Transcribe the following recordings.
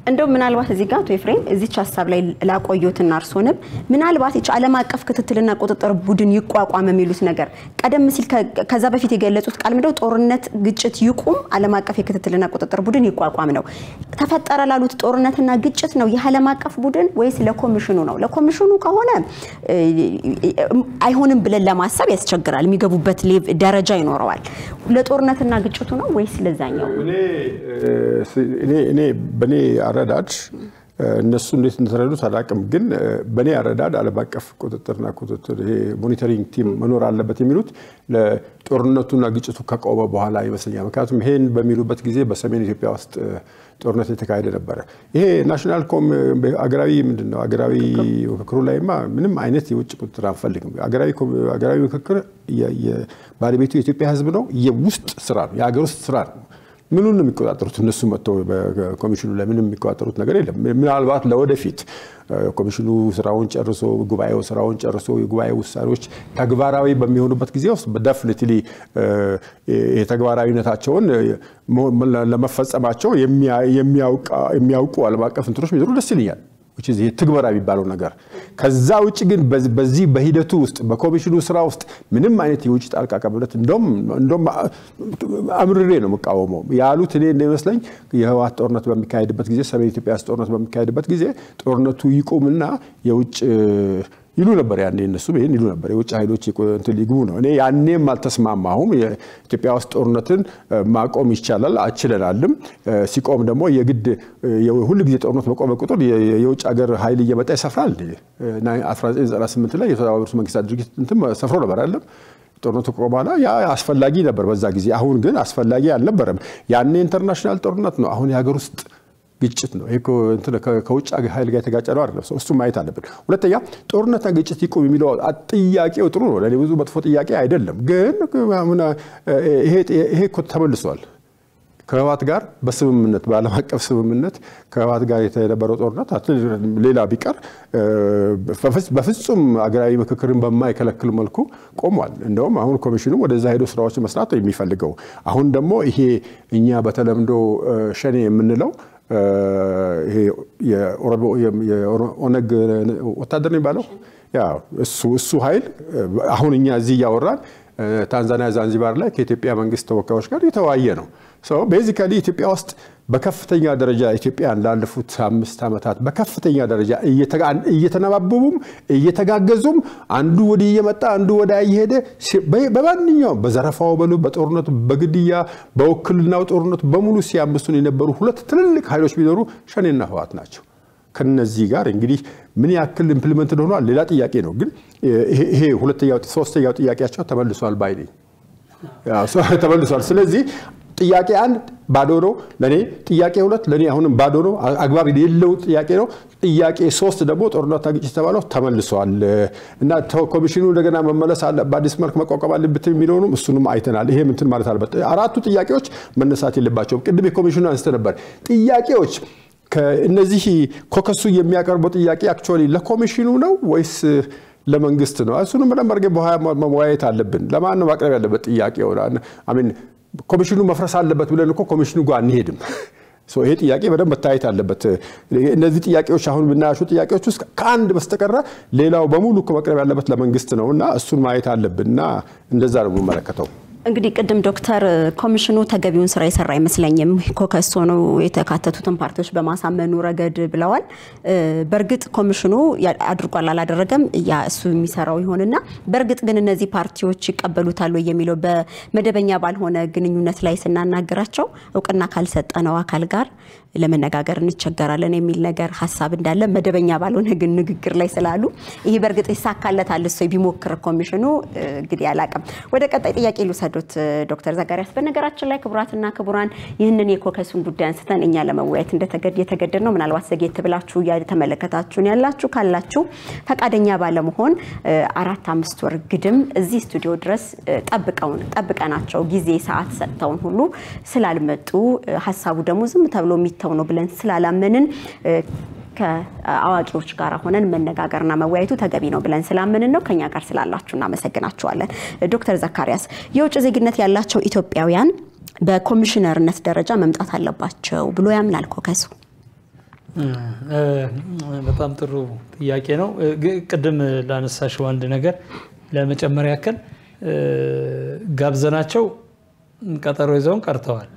እንደው ምናልባት እዚህ ጋር አቶ ኤፍሬም እዚች ሀሳብ ላይ ላቆዩትና እርሶንም ምናልባት ይች ዓለም አቀፍ ክትትልና ቁጥጥር ቡድን ይቋቋም የሚሉት ነገር ቀደም ሲል ከዛ በፊት የገለጹት ቃል ምንድነው? ጦርነት፣ ግጭት ይቁም፣ ዓለም አቀፍ የክትትልና ቁጥጥር ቡድን ይቋቋም ነው። ተፈጠረ ላሉት ጦርነትና ግጭት ነው ይህ ዓለም አቀፍ ቡድን ወይስ ለኮሚሽኑ ነው? ለኮሚሽኑ ከሆነ አይሆንም ብለን ለማሰብ ያስቸግራል። የሚገቡበት ደረጃ ይኖረዋል። ለጦርነትና ግጭቱ ነው ወይስ ለዛኛው? እኔ በእኔ አረዳድ እነሱ እንዴት እንደተረዱት አላውቅም፣ ግን በእኔ አረዳድ ዓለም አቀፍ ቁጥጥርና ቁጥጥር ይሄ ሞኒተሪንግ ቲም መኖር አለበት የሚሉት ለጦርነቱና ግጭቱ ከቆመ በኋላ ይመስለኛል። ምክንያቱም ይሄን በሚሉበት ጊዜ በሰሜን ኢትዮጵያ ውስጥ ጦርነት የተካሄደ ነበረ። ይሄ ናሽናል ኮም አገራዊ ምንድን ነው አገራዊ ምክክሩ ላይማ ምንም አይነት የውጭ ቁጥጥር አንፈልግም። አገራዊ ምክክር ባለቤቱ የኢትዮጵያ ሕዝብ ነው። የውስጥ ስራ ነው፣ የሀገር ውስጥ ስራ ነው። ምኑን ነው የሚቆጣጠሩት? እነሱ መጥተው በኮሚሽኑ ላይ ምንም የሚቆጣጠሩት ነገር የለም። ምናልባት ለወደፊት ኮሚሽኑ ስራውን ጨርሶ ጉባኤው ስራውን ጨርሶ የጉባኤ ውሳኔዎች ተግባራዊ በሚሆኑበት ጊዜ ውስጥ በደፍኒትሊ የተግባራዊነታቸውን ለመፈጸማቸው የሚያውቁ ዓለም አቀፍ እንትኖች ቢኖሩ ደስ ይለኛል። ይሄ ትግበራ የሚባለው ነገር። ከዛ ውጭ ግን በዚህ በሂደቱ ውስጥ በኮሚሽኑ ስራ ውስጥ ምንም አይነት የውጭ ጣልቃ ገብነት እንደውም አምርሬ ነው የምቃወመው ያሉት እኔ እንደሚመስለኝ የህወሓት ጦርነት በሚካሄድበት ጊዜ ሰሜን ኢትዮጵያ ውስጥ ጦርነት በሚካሄድበት ጊዜ ጦርነቱ ይቁምና የውጭ ይሉ ነበር። ያኔ እነሱ ይህን ይሉ ነበር። የውጭ ኃይሎች እንትን ሊግቡ ነው። እኔ ያኔም አልተስማማሁም። ኢትዮጵያ ውስጥ ጦርነትን ማቆም ይቻላል፣ አችለናልም። ሲቆም ደግሞ የግድ ሁል ጊዜ ጦርነት በቆመ ቁጥር የውጭ ሀገር ኃይል እየመጣ ይሰፍራል። 1998 ላይ የተባበሩት መንግስታት ድርጅት እንትን ሰፍሮ ነበር አይደለም ጦርነቱ ከቆመ በኋላ ያ አስፈላጊ ነበር በዛ ጊዜ። አሁን ግን አስፈላጊ አልነበረም። ያኔ ኢንተርናሽናል ጦርነት ነው። አሁን የሀገር ውስጥ ግጭት ነው። ይሄ ከውጭ ኃይል ጋር የተጋጨ ነው አይደለም። እሱ ማየት አለብን። ሁለተኛ ጦርነትና ግጭት ይቁም የሚለው ጥያቄው ጥሩ ነው። ለእኔ ብዙ መጥፎ ጥያቄ አይደለም። ግን ይሄ እኮ ተመልሷል። ከህወሓት ጋር በስምምነት በዓለም አቀፍ ስምምነት ከህወሓት ጋር የነበረው ጦርነት ሌላ ቢቀር በፍጹም አገራዊ ምክክርን በማይከለክል መልኩ ቆሟል። እንደውም አሁን ኮሚሽኑ ወደዛ ሄዶ ስራዎች መስራት የሚፈልገው አሁን ደግሞ ይሄ እኛ በተለምዶ ሸኔ የምንለው የኦነግ ወታደር ነው የሚባለው እሱ ኃይል አሁን እኛ እዚህ እያወራን ታንዛኒያ ዛንዚባር ላይ ከኢትዮጵያ መንግስት ተወካዮች ጋር የተወያየ ነው። ቤዚካሊ ኢትዮጵያ ውስጥ በከፍተኛ ደረጃ ኢትዮጵያን ላለፉት አምስት ዓመታት በከፍተኛ ደረጃ እየተነባበቡም እየተጋገዙም አንዱ ወዲህ እየመጣ አንዱ ወደ እየሄደ በማንኛውም በዘረፋው በሉ በጦርነቱ በግድያ በውክልናው ጦርነቱ በሙሉ ሲያምሱን የነበሩ ሁለት ትልልቅ ኃይሎች ቢኖሩ ሸኔና ህወሓት ናቸው። ከነዚህ ጋር እንግዲህ ምን ያክል ኢምፕሊመንት ሆኗል ሌላ ጥያቄ ነው። ግን ይሄ ሁለተኛው ሶስተኛው ጥያቄያቸው ተመልሷል ባይ ነኝ ተመልሷል። ስለዚህ ጥያቄ አንድ ባዶ ነው ለእኔ። ጥያቄ ሁለት ለእኔ አሁንም ባዶ ነው፣ አግባብ የሌለው ጥያቄ ነው። ጥያቄ ሶስት ደግሞ ጦርነትና ግጭት የተባለው ተመልሷል እና ኮሚሽኑ እንደገና መመለስ አለ በአዲስ መልክ መቋቋም አለበት የሚለውንም እሱንም አይተናል። ይሄ ምንትን ማለት አለበት። አራቱ ጥያቄዎች መነሳት የለባቸውም። ቅድም የኮሚሽኑ አንስተ ነበር ጥያቄዎች እነዚህ ኮከሱ የሚያቀርበው ጥያቄ አክቹዋሊ ለኮሚሽኑ ነው ወይስ ለመንግስት ነው? እሱንም በደንብ አድርገን በኋላ መወያየት አለብን። ለማን ነው ማቅረብ ያለበት ጥያቄው? አሚን ኮሚሽኑ መፍረስ አለበት ብለን እኮ ኮሚሽኑ ጋር አንሄድም። ይሄ ጥያቄ በደንብ መታየት አለበት። እነዚህ ጥያቄዎች አሁን ብናያቸው ጥያቄዎች ውስጥ ከአንድ በስተቀረ ሌላው በሙሉ እኮ መቅረብ ያለበት ለመንግስት ነው እና እሱን ማየት አለብን እና እንደዛ ነው የምመለከተው። እንግዲህ ቅድም ዶክተር ኮሚሽኑ ተገቢውን ስራ የሰራ አይመስለኝም ኮከስ ሆነው የተካተቱትን ፓርቲዎች በማሳመኑ ረገድ ብለዋል። በእርግጥ ኮሚሽኑ አድርጓል አላደረገም ያ እሱ የሚሰራው ይሆንና በእርግጥ ግን እነዚህ ፓርቲዎች ይቀበሉታል ወይ የሚለው በመደበኛ ባልሆነ ግንኙነት ላይ ስናናገራቸው እውቅና ካልሰጠነው አካል ጋር ለመነጋገር እንቸገራለን የሚል ነገር ሀሳብ እንዳለ መደበኛ ባልሆነ ግን ንግግር ላይ ስላሉ ይሄ በእርግጥ ይሳካለታል እሱ ቢሞክር ኮሚሽኑ እንግዲህ አላቅም። ወደ ቀጣይ ጥያቄ ልውሰዶት ዶክተር ዘጋሪያስ። በነገራችን ላይ ክቡራትና ክቡራን ይህንን የኮከሱን ጉዳይ አንስተን እኛ ለመወያየት የተገደድ ነው። ምናልባት ዘጌት ብላችሁ እየተመለከታችሁን ያላችሁ ካላችሁ ፈቃደኛ ባለመሆን አራት አምስት ወር ግድም እዚህ ስቱዲዮ ድረስ ጠብቀውን ጠብቀናቸው ጊዜ ሰዓት ሰጥተውን ሁሉ ስላልመጡ ሀሳቡ ደግሞ ዝም ተብሎ የሚተው ነው ብለን ስላላመንን ከአዋቂዎች ጋር ሆነን መነጋገርና መወያየቱ ተገቢ ነው ብለን ስላመንን ነው። ከኛ ጋር ስላላችሁ እናመሰግናችኋለን። ዶክተር ዘካሪያስ የውጭ ዜግነት ያላቸው ኢትዮጵያውያን በኮሚሽነርነት ደረጃ መምጣት አለባቸው ብሎ ያምናል ኮከሱ? በጣም ጥሩ ጥያቄ ነው። ቅድም ላነሳሽው አንድ ነገር ለመጨመር ያክል ጋብዘናቸው ቀጠሮ ይዘውን ቀርተዋል።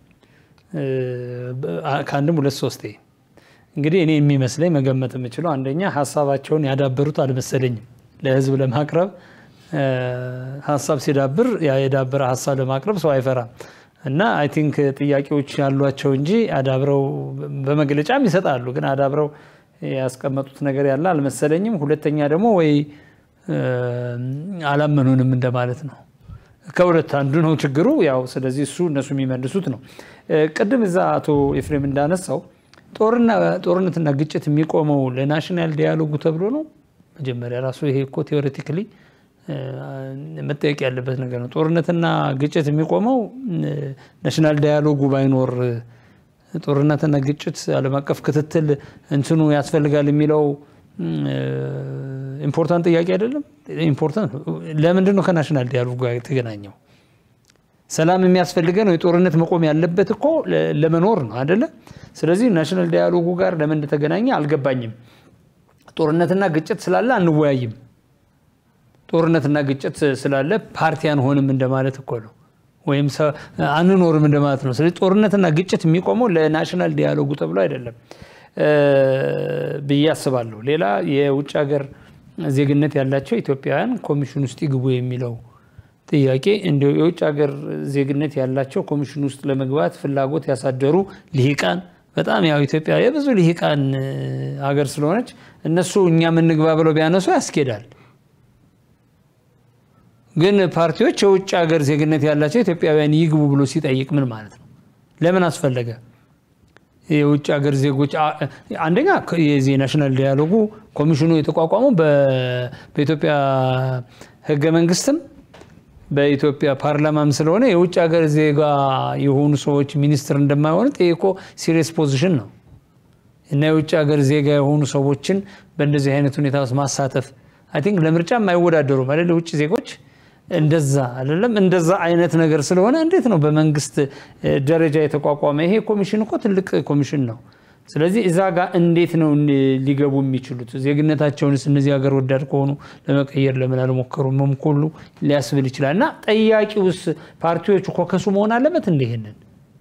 ከአንድም ሁለት ሶስቴ እንግዲህ እኔ የሚመስለኝ መገመት የምችለው አንደኛ ሀሳባቸውን ያዳበሩት አልመሰለኝም። ለህዝብ ለማቅረብ ሀሳብ ሲዳብር የዳበረ ሀሳብ ለማቅረብ ሰው አይፈራም እና አይ ቲንክ ጥያቄዎች ያሏቸው እንጂ አዳብረው በመግለጫም ይሰጣሉ፣ ግን አዳብረው ያስቀመጡት ነገር ያለ አልመሰለኝም። ሁለተኛ ደግሞ ወይ አላመኑንም እንደማለት ነው። ከሁለት አንዱ ነው ችግሩ። ያው ስለዚህ እሱ እነሱ የሚመልሱት ነው። ቅድም እዛ አቶ ኤፍሬም እንዳነሳው ጦርነትና ግጭት የሚቆመው ለናሽናል ዲያሎጉ ተብሎ ነው። መጀመሪያ ራሱ ይሄ እኮ ቴዎሬቲክሊ መጠየቅ ያለበት ነገር ነው። ጦርነትና ግጭት የሚቆመው ናሽናል ዳያሎጉ ባይኖር ጦርነትና ግጭት ዓለም አቀፍ ክትትል እንትኑ ያስፈልጋል የሚለው ኢምፖርታንት ጥያቄ አይደለም። ኢምፖርታንት ለምንድን ነው ከናሽናል ዲያሎጉ ጋር የተገናኘው? ሰላም የሚያስፈልገን ነው። የጦርነት መቆም ያለበት እኮ ለመኖር ነው አይደለ? ስለዚህ ናሽናል ዳያሎጉ ጋር ለምን እንደተገናኘ አልገባኝም። ጦርነትና ግጭት ስላለ አንወያይም። ጦርነትና ግጭት ስላለ ፓርቲ አንሆንም እንደማለት እኮ ነው፣ ወይም አንኖርም እንደማለት ነው። ስለዚህ ጦርነትና ግጭት የሚቆመው ለናሽናል ዲያሎጉ ተብሎ አይደለም ብዬ አስባለሁ። ሌላ የውጭ ሀገር ዜግነት ያላቸው ኢትዮጵያውያን ኮሚሽን ውስጥ ይግቡ የሚለው ጥያቄ እንዲሁ የውጭ ሀገር ዜግነት ያላቸው ኮሚሽን ውስጥ ለመግባት ፍላጎት ያሳደሩ ልሂቃን በጣም ያው ኢትዮጵያ የብዙ ልሂቃን ሀገር ስለሆነች እነሱ እኛ የምንግባ ብለው ቢያነሱ ያስኬዳል። ግን ፓርቲዎች የውጭ ሀገር ዜግነት ያላቸው ኢትዮጵያውያን ይግቡ ብሎ ሲጠይቅ ምን ማለት ነው? ለምን አስፈለገ? የውጭ ሀገር ዜጎች አንደኛ የዚህ ናሽናል ዲያሎጉ ኮሚሽኑ የተቋቋመው በኢትዮጵያ ሕገ መንግስትም በኢትዮጵያ ፓርላማም ስለሆነ የውጭ ሀገር ዜጋ የሆኑ ሰዎች ሚኒስትር እንደማይሆኑ ጠይቆ ሲሪየስ ፖዚሽን ነው እና የውጭ ሀገር ዜጋ የሆኑ ሰዎችን በእንደዚህ አይነት ሁኔታ ውስጥ ማሳተፍ አይ ቲንክ ለምርጫም አይወዳደሩም አይደል? የውጭ ዜጎች እንደዛ አይደለም። እንደዛ አይነት ነገር ስለሆነ እንዴት ነው በመንግስት ደረጃ የተቋቋመ ይሄ ኮሚሽን እኮ ትልቅ ኮሚሽን ነው። ስለዚህ እዛ ጋር እንዴት ነው ሊገቡ የሚችሉት? ዜግነታቸውንስ እነዚህ ሀገር ወዳድ ከሆኑ ለመቀየር ለምን አልሞከሩም? መምኮሉ ሊያስብል ይችላል። እና ጠያቂውስ ፓርቲዎቹ ኮከሱ መሆን አለበት እንደ ይሄንን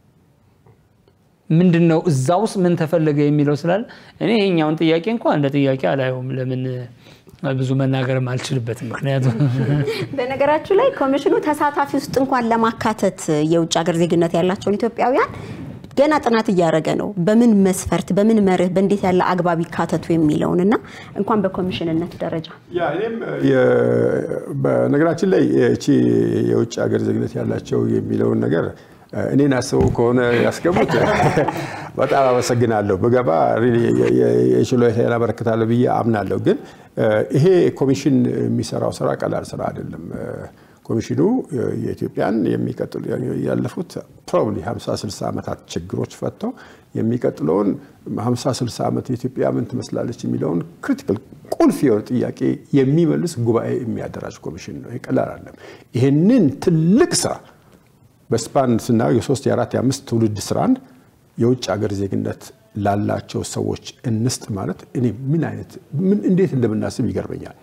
ምንድን ነው እዛ ውስጥ ምን ተፈለገ የሚለው ስላለ እኔ ይሄኛውን ጥያቄ እንኳ እንደ ጥያቄ አላየውም። ለምን ብዙ መናገርም አልችልበትም። ምክንያቱም በነገራችሁ ላይ ኮሚሽኑ ተሳታፊ ውስጥ እንኳን ለማካተት የውጭ ሀገር ዜግነት ያላቸውን ኢትዮጵያውያን ገና ጥናት እያደረገ ነው። በምን መስፈርት፣ በምን መርህ፣ በእንዴት ያለ አግባብ ይካተቱ የሚለውን እና እንኳን በኮሚሽንነት ደረጃ ያ እኔም በነገራችን ላይ እቺ የውጭ ሀገር ዜግነት ያላቸው የሚለውን ነገር እኔን አስበው ከሆነ ያስገቡት በጣም አመሰግናለሁ። ብገባ የችሎታዬን አበረክታለሁ ብዬ አምናለሁ። ግን ይሄ ኮሚሽን የሚሰራው ስራ ቀላል ስራ አይደለም። ኮሚሽኑ የኢትዮጵያን የሚቀጥሉ ያለፉት ፕሮባብሊ 50 60 ዓመታት ችግሮች ፈተው የሚቀጥለውን 50 60 ዓመት የኢትዮጵያ ምን ትመስላለች የሚለውን ክሪቲካል ቁልፍ የሆነ ጥያቄ የሚመልስ ጉባኤ የሚያደራጅ ኮሚሽን ነው። ቀላል አይደለም። ይህንን ትልቅ ስራ በስፓን ስናየው የሶስት የአራት የአምስት ትውልድ ስራን የውጭ ሀገር ዜግነት ላላቸው ሰዎች እንስጥ ማለት እኔ ምን አይነት እንዴት እንደምናስብ ይገርመኛል።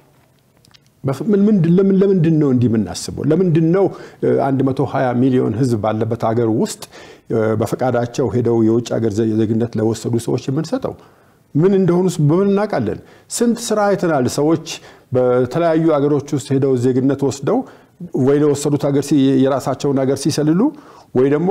ለምንድን ነው እንዲህ የምናስበው? ለምንድን ነው 120 ሚሊዮን ህዝብ ባለበት ሀገር ውስጥ በፈቃዳቸው ሄደው የውጭ ሀገር ዜግነት ለወሰዱ ሰዎች የምንሰጠው? ምን እንደሆኑ በምን እናውቃለን? ስንት ስራ አይተናል። ሰዎች በተለያዩ ሀገሮች ውስጥ ሄደው ዜግነት ወስደው ወይ ለወሰዱት ሀገር የራሳቸውን ሀገር ሲሰልሉ ወይ ደግሞ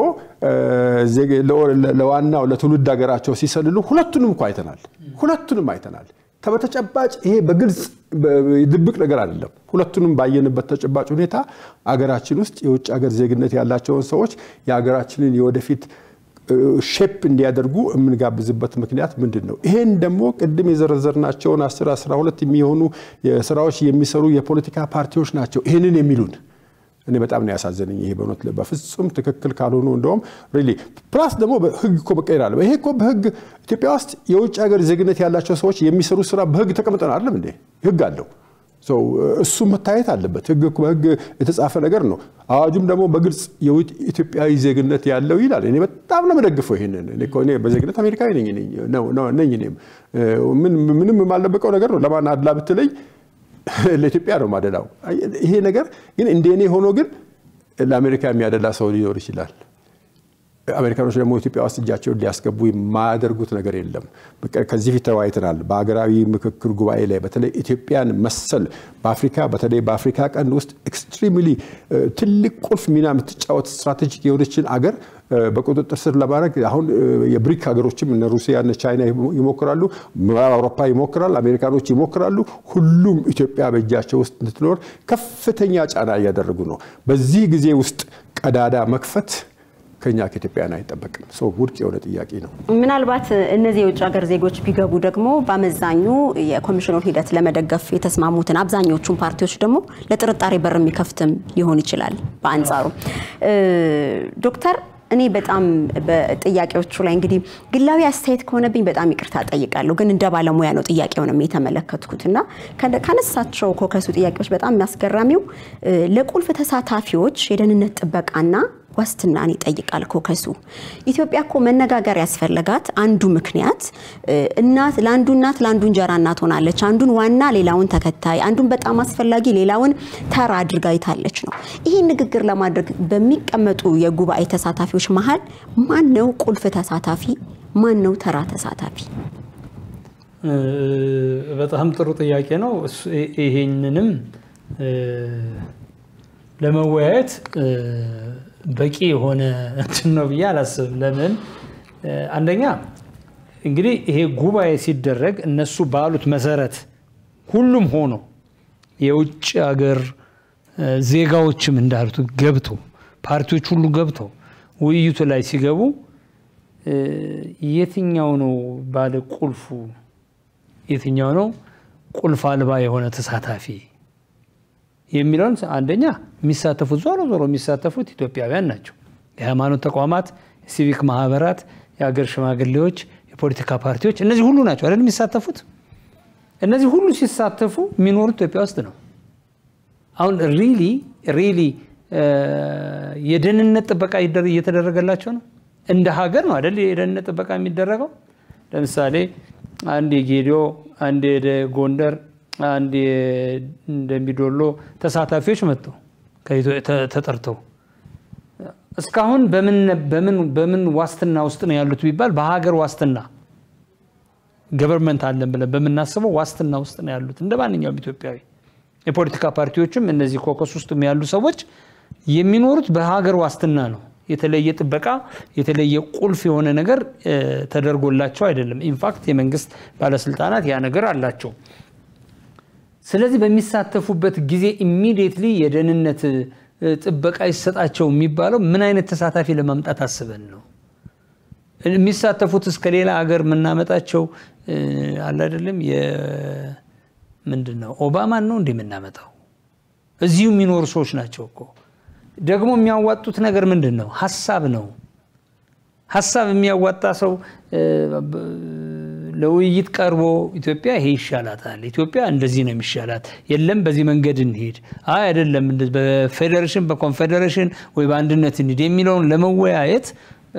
ለዋናው ለትውልድ ሀገራቸው ሲሰልሉ ሁለቱንም እኮ አይተናል። ሁለቱንም አይተናል። በተጨባጭ ይሄ በግልጽ ድብቅ ነገር አይደለም። ሁለቱንም ባየንበት ተጨባጭ ሁኔታ አገራችን ውስጥ የውጭ ሀገር ዜግነት ያላቸውን ሰዎች የሀገራችንን የወደፊት ሼፕ እንዲያደርጉ የምንጋብዝበት ምክንያት ምንድን ነው? ይሄን ደግሞ ቅድም የዘረዘርናቸውን 10 12 የሚሆኑ ስራዎች የሚሰሩ የፖለቲካ ፓርቲዎች ናቸው ይህንን የሚሉን። እኔ በጣም ነው ያሳዘነኝ። ይሄ በእውነት በፍጹም ትክክል ካልሆኑ እንደውም ሪሊ ፕላስ ደግሞ ህግ እኮ መቀየር አለ። ይሄ እኮ በህግ ኢትዮጵያ ውስጥ የውጭ ሀገር ዜግነት ያላቸው ሰዎች የሚሰሩ ስራ በህግ ተቀምጠን አይደለም እንዴ? ህግ አለው። እሱ መታየት አለበት። ህግ በህግ የተጻፈ ነገር ነው። አዋጁም ደግሞ በግልጽ ኢትዮጵያዊ ዜግነት ያለው ይላል። እኔ በጣም ነው የምደግፈው ይሄንን። እኔ በዜግነት አሜሪካዊ ነኝ ነኝ። እኔም ምንም የማልደብቀው ነገር ነው። ለማን አድላ ብትለኝ ለኢትዮጵያ ነው ማደላው። ይሄ ነገር ግን እንደ እኔ ሆኖ ግን ለአሜሪካ የሚያደላ ሰው ሊኖር ይችላል። አሜሪካኖች ደግሞ ኢትዮጵያ ውስጥ እጃቸውን ሊያስገቡ የማያደርጉት ነገር የለም። ከዚህ ፊት ተወያይተናል። በሀገራዊ ምክክር ጉባኤ ላይ በተለይ ኢትዮጵያን መሰል በአፍሪካ በተለይ በአፍሪካ ቀንድ ውስጥ ኤክስትሪምሊ ትልቅ ቁልፍ ሚና የምትጫወት ስትራቴጂክ የሆነችን አገር በቁጥጥር ስር ለማድረግ አሁን የብሪክ ሀገሮችም እነ ሩሲያ እነ ቻይና ይሞክራሉ፣ ምዕራብ አውሮፓ ይሞክራል፣ አሜሪካኖች ይሞክራሉ። ሁሉም ኢትዮጵያ በእጃቸው ውስጥ እንድትኖር ከፍተኛ ጫና እያደረጉ ነው። በዚህ ጊዜ ውስጥ ቀዳዳ መክፈት ከኛ ከኢትዮጵያውያን አይጠበቅም። ሰው ውድቅ የሆነ ጥያቄ ነው። ምናልባት እነዚህ የውጭ ሀገር ዜጎች ቢገቡ ደግሞ በአመዛኙ የኮሚሽኑን ሂደት ለመደገፍ የተስማሙትን አብዛኞቹን ፓርቲዎች ደግሞ ለጥርጣሬ በር የሚከፍትም ሊሆን ይችላል። በአንጻሩ ዶክተር እኔ በጣም በጥያቄዎቹ ላይ እንግዲህ ግላዊ አስተያየት ከሆነብኝ በጣም ይቅርታ ጠይቃለሁ። ግን እንደ ባለሙያ ነው ጥያቄውንም የተመለከትኩት እና ካነሳቸው ኮከሱ ጥያቄዎች በጣም የሚያስገራሚው ለቁልፍ ተሳታፊዎች የደህንነት ጥበቃና ዋስትናን ይጠይቃል ኮከሱ። ኢትዮጵያ እኮ መነጋገር ያስፈለጋት አንዱ ምክንያት እናት ለአንዱ እናት ለአንዱ እንጀራ እናት ሆናለች። አንዱን ዋና ሌላውን ተከታይ፣ አንዱን በጣም አስፈላጊ ሌላውን ተራ አድርጋ ይታለች ነው። ይህን ንግግር ለማድረግ በሚቀመጡ የጉባኤ ተሳታፊዎች መሀል ማን ነው ቁልፍ ተሳታፊ? ማን ነው ተራ ተሳታፊ? በጣም ጥሩ ጥያቄ ነው። ይሄንንም ለመወያየት በቂ የሆነ እንትን ነው ብዬ አላስብም። ለምን አንደኛ እንግዲህ ይሄ ጉባኤ ሲደረግ እነሱ ባሉት መሰረት ሁሉም ሆኖ የውጭ ሀገር ዜጋዎችም እንዳሉት ገብቶ ፓርቲዎች ሁሉ ገብተው ውይይቱ ላይ ሲገቡ የትኛው ነው ባለ ቁልፉ፣ የትኛው ነው ቁልፍ አልባ የሆነ ተሳታፊ የሚለውን አንደኛ የሚሳተፉት ዞሮ ዞሮ የሚሳተፉት ኢትዮጵያውያን ናቸው። የሃይማኖት ተቋማት፣ የሲቪክ ማህበራት፣ የሀገር ሽማግሌዎች፣ የፖለቲካ ፓርቲዎች እነዚህ ሁሉ ናቸው አይደል የሚሳተፉት። እነዚህ ሁሉ ሲሳተፉ የሚኖሩት ኢትዮጵያ ውስጥ ነው። አሁን ሪሊ ሪሊ የደህንነት ጥበቃ እየተደረገላቸው ነው። እንደ ሀገር ነው አይደል የደህንነት ጥበቃ የሚደረገው። ለምሳሌ አንድ የጌዲዮ አንድ የጎንደር አንድ እንደሚዶሎ ተሳታፊዎች መጡ ተጠርተው እስካሁን በምን ዋስትና ውስጥ ነው ያሉት ቢባል በሀገር ዋስትና ገቨርንመንት አለን ብለን በምናስበው ዋስትና ውስጥ ነው ያሉት እንደ ማንኛውም ኢትዮጵያዊ። የፖለቲካ ፓርቲዎችም እነዚህ ኮከስ ውስጥ ያሉ ሰዎች የሚኖሩት በሀገር ዋስትና ነው። የተለየ ጥበቃ የተለየ ቁልፍ የሆነ ነገር ተደርጎላቸው አይደለም። ኢንፋክት የመንግስት ባለስልጣናት ያ ነገር አላቸው። ስለዚህ በሚሳተፉበት ጊዜ ኢሚዲየትሊ የደህንነት ጥበቃ ይሰጣቸው የሚባለው ምን አይነት ተሳታፊ ለማምጣት አስበን ነው? የሚሳተፉት እስከ ሌላ ሀገር የምናመጣቸው አለ አይደለም። ምንድን ነው ኦባማን ነው እንዲህ የምናመጣው? እዚሁ የሚኖሩ ሰዎች ናቸው እኮ። ደግሞ የሚያዋጡት ነገር ምንድን ነው? ሀሳብ ነው። ሀሳብ የሚያዋጣ ሰው ለውይይት ቀርቦ ኢትዮጵያ ይሄ ይሻላታል፣ ኢትዮጵያ እንደዚህ ነው የሚሻላት፣ የለም በዚህ መንገድ እንሄድ፣ አይ አይደለም በፌዴሬሽን በኮንፌዴሬሽን ወይ በአንድነት እንሂድ የሚለውን ለመወያየት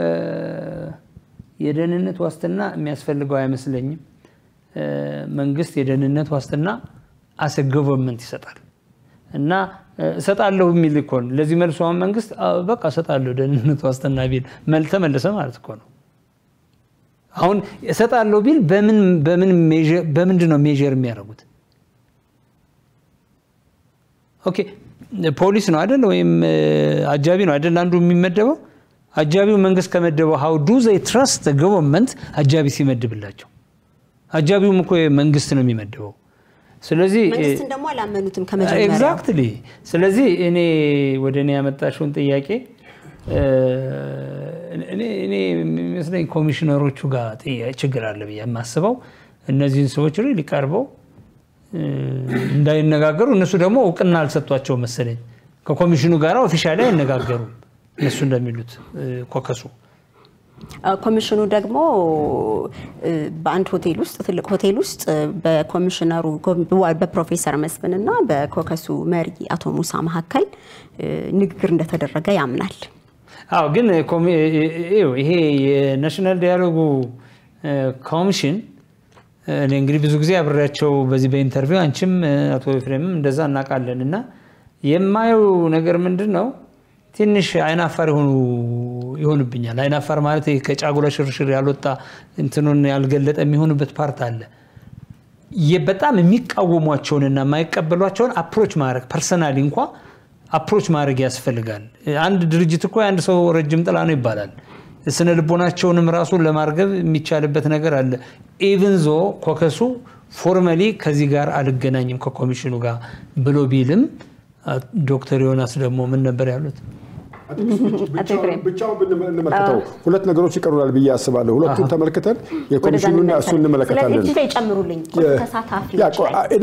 የደህንነት ዋስትና የሚያስፈልገው አይመስለኝም። መንግስት የደህንነት ዋስትና አሰ ገቨርንመንት ይሰጣል እና እሰጣለሁ የሚል እኮ ነው። ለዚህ መልሶ አሁን መንግስት በቃ እሰጣለሁ ደህንነት ዋስትና ቢል ተመለሰ ማለት እኮ ነው። አሁን እሰጣለሁ ቢል በምንድን ነው ሜዥር የሚያደርጉት? ኦኬ ፖሊስ ነው አይደል? ወይም አጃቢ ነው አይደል? አንዱ የሚመደበው አጃቢው መንግስት ከመደበው ሀው ዱ ዘይ ትረስት ገቨርንመንት አጃቢ ሲመድብላቸው፣ አጃቢውም እኮ መንግስት ነው የሚመድበው። ስለዚህ መንግስትን ደግሞ አላመኑትም ከመጀመሪያ ኤግዛክትሊ። ስለዚህ እኔ ወደ እኔ ያመጣሽውን ጥያቄ እኔ የሚመስለኝ ኮሚሽነሮቹ ጋር ችግር አለ ብዬ የማስበው እነዚህን ሰዎች ሪሊ ቀርበው እንዳይነጋገሩ እነሱ ደግሞ እውቅና አልሰጧቸው መሰለኝ። ከኮሚሽኑ ጋር ኦፊሻሊ አይነጋገሩም። እነሱ እንደሚሉት ኮከሱ ኮሚሽኑ ደግሞ በአንድ ሆቴል ውስጥ ትልቅ ሆቴል ውስጥ በኮሚሽነሩ በፕሮፌሰር መስፍን እና በኮከሱ መሪ አቶ ሙሳ መካከል ንግግር እንደተደረገ ያምናል። አዎ፣ ግን ይሄ የናሽናል ዲያሎጉ ኮሚሽን እኔ እንግዲህ ብዙ ጊዜ አብሬያቸው በዚህ በኢንተርቪው አንቺም አቶ ኤፍሬምም እንደዛ እናውቃለን እና የማየው ነገር ምንድን ነው ትንሽ አይናፋር የሆኑ ይሆንብኛል። አይናፋር ማለት ከጫጉላ ሽርሽር ያልወጣ እንትኑን ያልገለጠ የሚሆንበት ፓርት አለ። በጣም የሚቃወሟቸውንና የማይቀበሏቸውን አፕሮች ማድረግ ፐርሰናሊ እንኳ አፕሮች ማድረግ ያስፈልጋል። አንድ ድርጅት እኮ የአንድ ሰው ረጅም ጥላ ነው ይባላል። ስነ ልቦናቸውንም ራሱን ለማርገብ የሚቻልበት ነገር አለ። ኢቭን ዞ ኮከሱ ፎርመሊ ከዚህ ጋር አልገናኝም ከኮሚሽኑ ጋር ብሎ ቢልም ዶክተር ዮናስ ደግሞ ምን ነበር ያሉት? ብቻውን ብንመለከተው ሁለት ነገሮች ይቀሩናል ብዬ አስባለሁ። ሁለቱን ተመልክተን የኮሚሽኑና እሱ እንመለከታለን። ጨምሩልኝ ተሳታፊዎች እኔ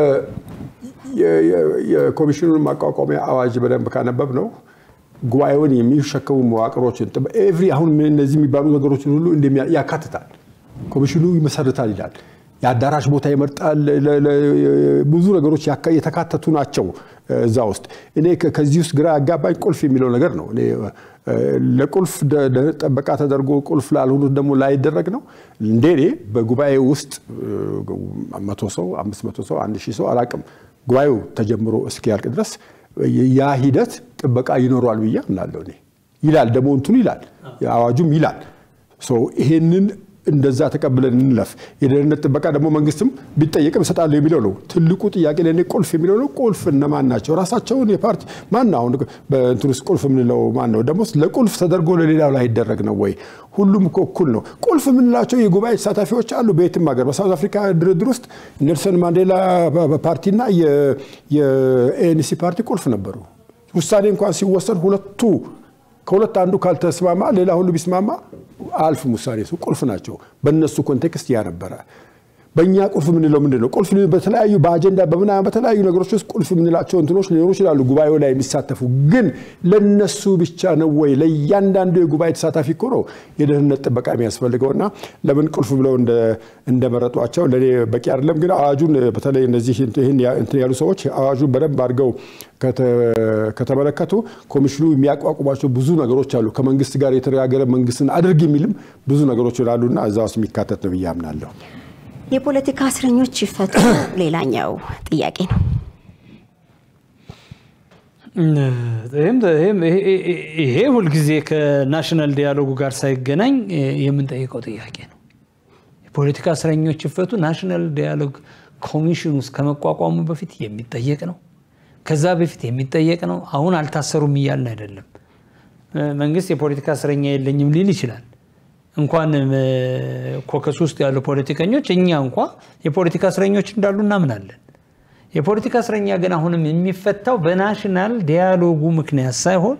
የኮሚሽኑን ማቋቋሚያ አዋጅ በደንብ ካነበብ ነው ጉባኤውን የሚሸከሙ መዋቅሮችን ኤቭሪ አሁን እነዚህ የሚባሉ ነገሮችን ሁሉ ያካትታል። ኮሚሽኑ ይመሰርታል ይላል። የአዳራሽ ቦታ ይመርጣል። ብዙ ነገሮች የተካተቱ ናቸው እዛ ውስጥ። እኔ ከዚህ ውስጥ ግራ ያጋባኝ ቁልፍ የሚለው ነገር ነው። እኔ ለቁልፍ ጠበቃ ተደርጎ ቁልፍ ላልሆኑት ደግሞ ላይደረግ ነው እንዴ? እኔ በጉባኤ ውስጥ መቶ ሰው አምስት መቶ ሰው አንድ ሺህ ሰው አላቅም ጉባኤው ተጀምሮ እስኪያልቅ ድረስ ያ ሂደት ጥበቃ ይኖረዋል ብዬ አምናለሁ። እኔ ይላል ደግሞ እንትኑ ይላል አዋጁም ይላል። ይሄንን እንደዛ ተቀብለን እንለፍ። የደህንነት ጥበቃ ደግሞ መንግስትም ቢጠየቅም እሰጣለሁ የሚለው ነው ትልቁ ጥያቄ ለእኔ ቁልፍ የሚለው ነው። ቁልፍ እነማን ናቸው? ራሳቸውን የፓርቲ ማን ነው? አሁን በእንትን ውስጥ ቁልፍ የምንለው ማን ነው? ደግሞ ለቁልፍ ተደርጎ ለሌላው ላይ ይደረግ ነው ወይ? ሁሉም እኮ እኩል ነው። ቁልፍ የምንላቸው የጉባኤ ተሳታፊዎች አሉ። በየትም ሀገር በሳውዝ አፍሪካ ድርድር ውስጥ ኔልሰን ማንዴላ ፓርቲና የኤንሲ ፓርቲ ቁልፍ ነበሩ። ውሳኔ እንኳን ሲወሰን ሁለቱ ከሁለት አንዱ ካልተስማማ ሌላ ሁሉ ቢስማማ አልፍም ውሳኔ እሱ ቁልፍ ናቸው። በእነሱ ኮንቴክስት ያ ነበረ። በእኛ ቁልፍ የምንለው ምንድን ነው? ቁልፍ በተለያዩ በአጀንዳ በምናምን በተለያዩ ነገሮች ውስጥ ቁልፍ የምንላቸው እንትኖች ሊኖሩ ይችላሉ፣ ጉባኤው ላይ የሚሳተፉ ግን ለነሱ ብቻ ነው ወይ? ለእያንዳንዱ የጉባኤ ተሳታፊ እኮ ነው የደህንነት ጥበቃ የሚያስፈልገው እና ለምን ቁልፍ ብለው እንደመረጧቸው ለእኔ በቂ አይደለም። ግን አዋጁን በተለይ እነዚህ እንትን ያሉ ሰዎች አዋጁን በደንብ አድርገው ከተመለከቱ ኮሚሽኑ የሚያቋቁሟቸው ብዙ ነገሮች አሉ። ከመንግስት ጋር የተነጋገረ መንግስትን አድርግ የሚልም ብዙ ነገሮች ይላሉና እዛ ውስጥ የሚካተት ነው ብዬ አምናለሁ። የፖለቲካ እስረኞች ይፈቱ ሌላኛው ጥያቄ ነው። ይሄ ሁልጊዜ ከናሽናል ዲያሎጉ ጋር ሳይገናኝ የምንጠይቀው ጥያቄ ነው። የፖለቲካ እስረኞች ይፈቱ ናሽናል ዲያሎግ ኮሚሽን ውስጥ ከመቋቋሙ በፊት የሚጠየቅ ነው። ከዛ በፊት የሚጠየቅ ነው። አሁን አልታሰሩም እያልን አይደለም። መንግስት የፖለቲካ እስረኛ የለኝም ሊል ይችላል። እንኳን ኮከስ ውስጥ ያሉ ፖለቲከኞች እኛ እንኳ የፖለቲካ እስረኞች እንዳሉ እናምናለን። የፖለቲካ እስረኛ ግን አሁንም የሚፈታው በናሽናል ዲያሎጉ ምክንያት ሳይሆን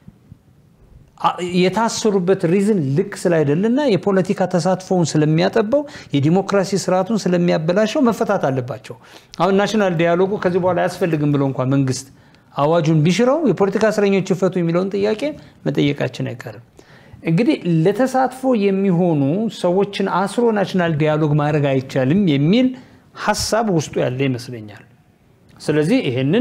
የታሰሩበት ሪዝን ልክ ስላይደለና የፖለቲካ ተሳትፎውን ስለሚያጠበው የዲሞክራሲ ስርዓቱን ስለሚያበላሸው መፈታት አለባቸው። አሁን ናሽናል ዲያሎጉ ከዚህ በኋላ አያስፈልግም ብሎ እንኳ መንግስት አዋጁን ቢሽረው የፖለቲካ እስረኞች ይፈቱ የሚለውን ጥያቄ መጠየቃችን አይቀርም። እንግዲህ ለተሳትፎ የሚሆኑ ሰዎችን አስሮ ናሽናል ዲያሎግ ማድረግ አይቻልም የሚል ሀሳብ ውስጡ ያለ ይመስለኛል። ስለዚህ ይሄንን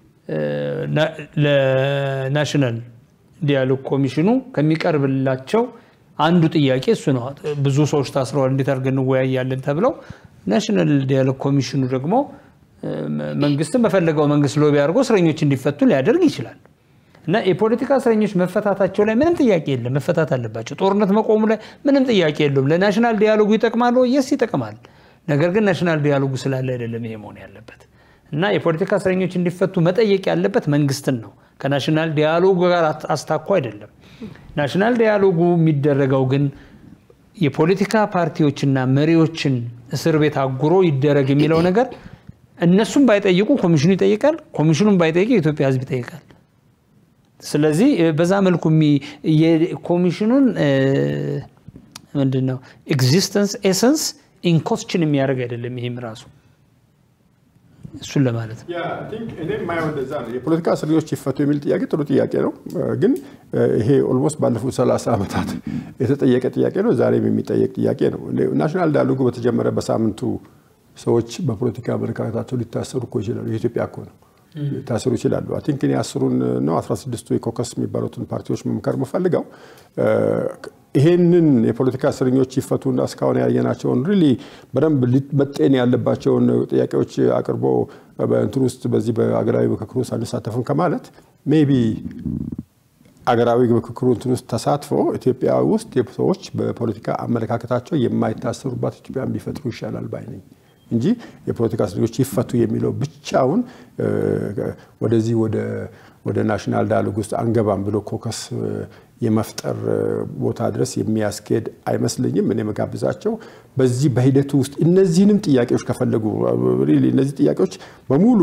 ለናሽናል ዲያሎግ ኮሚሽኑ ከሚቀርብላቸው አንዱ ጥያቄ እሱ ነው። ብዙ ሰዎች ታስረዋል፣ እንዴት አድርገን እንወያያለን ተብለው ናሽናል ዲያሎግ ኮሚሽኑ ደግሞ መንግስትን በፈለገው መንግስት ሎቢ አድርጎ እስረኞች እንዲፈቱ ሊያደርግ ይችላል። እና የፖለቲካ እስረኞች መፈታታቸው ላይ ምንም ጥያቄ የለም፣ መፈታት አለባቸው። ጦርነት መቆሙ ላይ ምንም ጥያቄ የለውም። ለናሽናል ዲያሎጉ ይጠቅማል ወይ? የስ ይጠቅማል። ነገር ግን ናሽናል ዲያሎጉ ስላለ አይደለም ይሄ መሆን ያለበት። እና የፖለቲካ እስረኞች እንዲፈቱ መጠየቅ ያለበት መንግስትን ነው፣ ከናሽናል ዲያሎጉ ጋር አስታኮ አይደለም። ናሽናል ዲያሎጉ የሚደረገው ግን የፖለቲካ ፓርቲዎችና መሪዎችን እስር ቤት አጉሮ ይደረግ የሚለው ነገር እነሱም ባይጠይቁ ኮሚሽኑ ይጠይቃል፣ ኮሚሽኑም ባይጠይቅ የኢትዮጵያ ሕዝብ ይጠይቃል። ስለዚህ በዛ መልኩ የኮሚሽኑን ምንድን ነው ኤግዚስተንስ ኤሰንስ ኢንኮስችን የሚያደርግ አይደለም። ይህም ራሱ እሱን ለማለት ነው። እኔ የማየው እንደዛ ነው። የፖለቲካ እስረኞች ይፈቱ የሚል ጥያቄ ጥሩ ጥያቄ ነው። ግን ይሄ ኦልሞስት ባለፉት 30 ዓመታት የተጠየቀ ጥያቄ ነው። ዛሬም የሚጠየቅ ጥያቄ ነው። ናሽናል ዳያሎጉ በተጀመረ በሳምንቱ ሰዎች በፖለቲካ አመለካከታቸው ሊታሰሩ እኮ ይችላሉ። የኢትዮጵያ እኮ ነው ሊታሰሩ ይችላሉ። አይ ቲንክ እኔ አስሩን ነው 16ቱ የኮከስ የሚባሉትን ፓርቲዎች መምከር የምፈልገው ይሄንን የፖለቲካ እስረኞች ይፈቱና እስካሁን ያየናቸውን ሪሊ በደንብ መጤን ያለባቸውን ጥያቄዎች አቅርቦ በእንትን ውስጥ በዚህ በአገራዊ ምክክር ውስጥ አንሳተፍም ከማለት ሜይ ቢ አገራዊ ምክክሩ እንትን ውስጥ ተሳትፎ ኢትዮጵያ ውስጥ ሰዎች በፖለቲካ አመለካከታቸው የማይታሰሩባት ኢትዮጵያን ቢፈጥሩ ይሻላል ባይ ነኝ እንጂ የፖለቲካ እስረኞች ይፈቱ የሚለው ብቻውን ወደዚህ ወደ ናሽናል ዳያሎግ ውስጥ አንገባም ብሎ ኮከስ የመፍጠር ቦታ ድረስ የሚያስኬድ አይመስለኝም። እኔ መጋብዛቸው በዚህ በሂደቱ ውስጥ እነዚህንም ጥያቄዎች ከፈለጉ እነዚህ ጥያቄዎች በሙሉ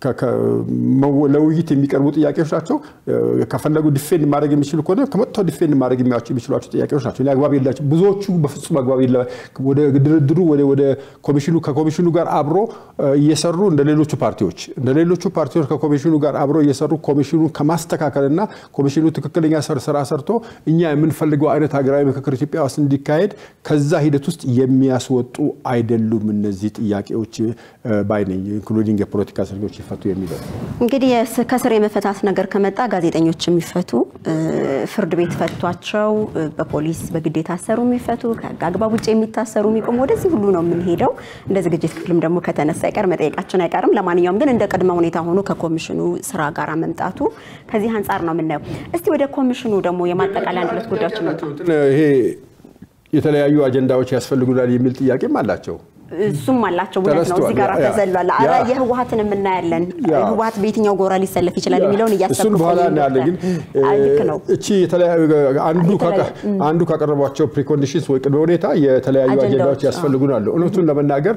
ለውይይት የሚቀርቡ ጥያቄዎች ናቸው። ከፈለጉ ዲፌንድ ማድረግ የሚችሉ ከሆነ ከመጥተው ዲፌንድ ማድረግ የሚችሏቸው ጥያቄዎች ናቸው። አግባብ የላቸው ብዙዎቹ በፍጹም አግባብ የለ ወደ ድርድሩ ወደ ኮሚሽኑ ከኮሚሽኑ ጋር አብሮ እየሰሩ እንደ ሌሎቹ ፓርቲዎች እንደ ሌሎቹ ፓርቲዎች ከኮሚሽኑ ጋር አብሮ እየሰሩ ኮሚሽኑ ከማስተካከልና ኮሚሽኑ ትክክለኛ ስራ ሰርቶ እኛ የምንፈልገው አይነት ሀገራዊ ምክክር ኢትዮጵያ ውስጥ እንዲካሄድ ከዛ ሂደት ውስጥ የሚያስወጡ አይደሉም እነዚህ ጥያቄዎች ባይነኝ ኢንክሉዲንግ የፖለቲካ እስረኞች ይፈቱ የሚለው እንግዲህ ከስር የመፈታት ነገር ከመጣ ጋዜጠኞች የሚፈቱ ፍርድ ቤት ፈቷቸው በፖሊስ በግድ የታሰሩ የሚፈቱ ከህግ አግባብ ውጭ የሚታሰሩ የሚቆሙ ወደዚህ ሁሉ ነው የምንሄደው። እንደ ዝግጅት ክፍልም ደግሞ ከተነሳ አይቀር መጠየቃችን አይቀርም። ለማንኛውም ግን እንደ ቅድመ ሁኔታ ሆኖ ከኮሚሽኑ ስራ ጋር መምጣቱ ከዚህ አንጻር ነው የምናየው። እስቲ ወደ ኮሚሽኑ ደግሞ የማጠቃለያ አንድ ሁለት ጉዳዮች ይሄ የተለያዩ አጀንዳዎች ያስፈልጉናል የሚል ጥያቄም አላቸው። እሱም አላቸው እውነት ነው። እዚህ ጋር ተዘሏል። ኧረ የህወሀትን የምናያለን ህወሀት በየትኛው ጎራ ሊሰለፍ ይችላል የሚለውን እያሰብኩ እሱን በኋላ እናያለን። ግን ልክ ነው። እቺ የተለያዩ አንዱ ካቀረቧቸው ፕሪኮንዲሽንስ ወይ ቅድመ ሁኔታ የተለያዩ አጀንዳዎች ያስፈልጉናል። እውነቱን ለመናገር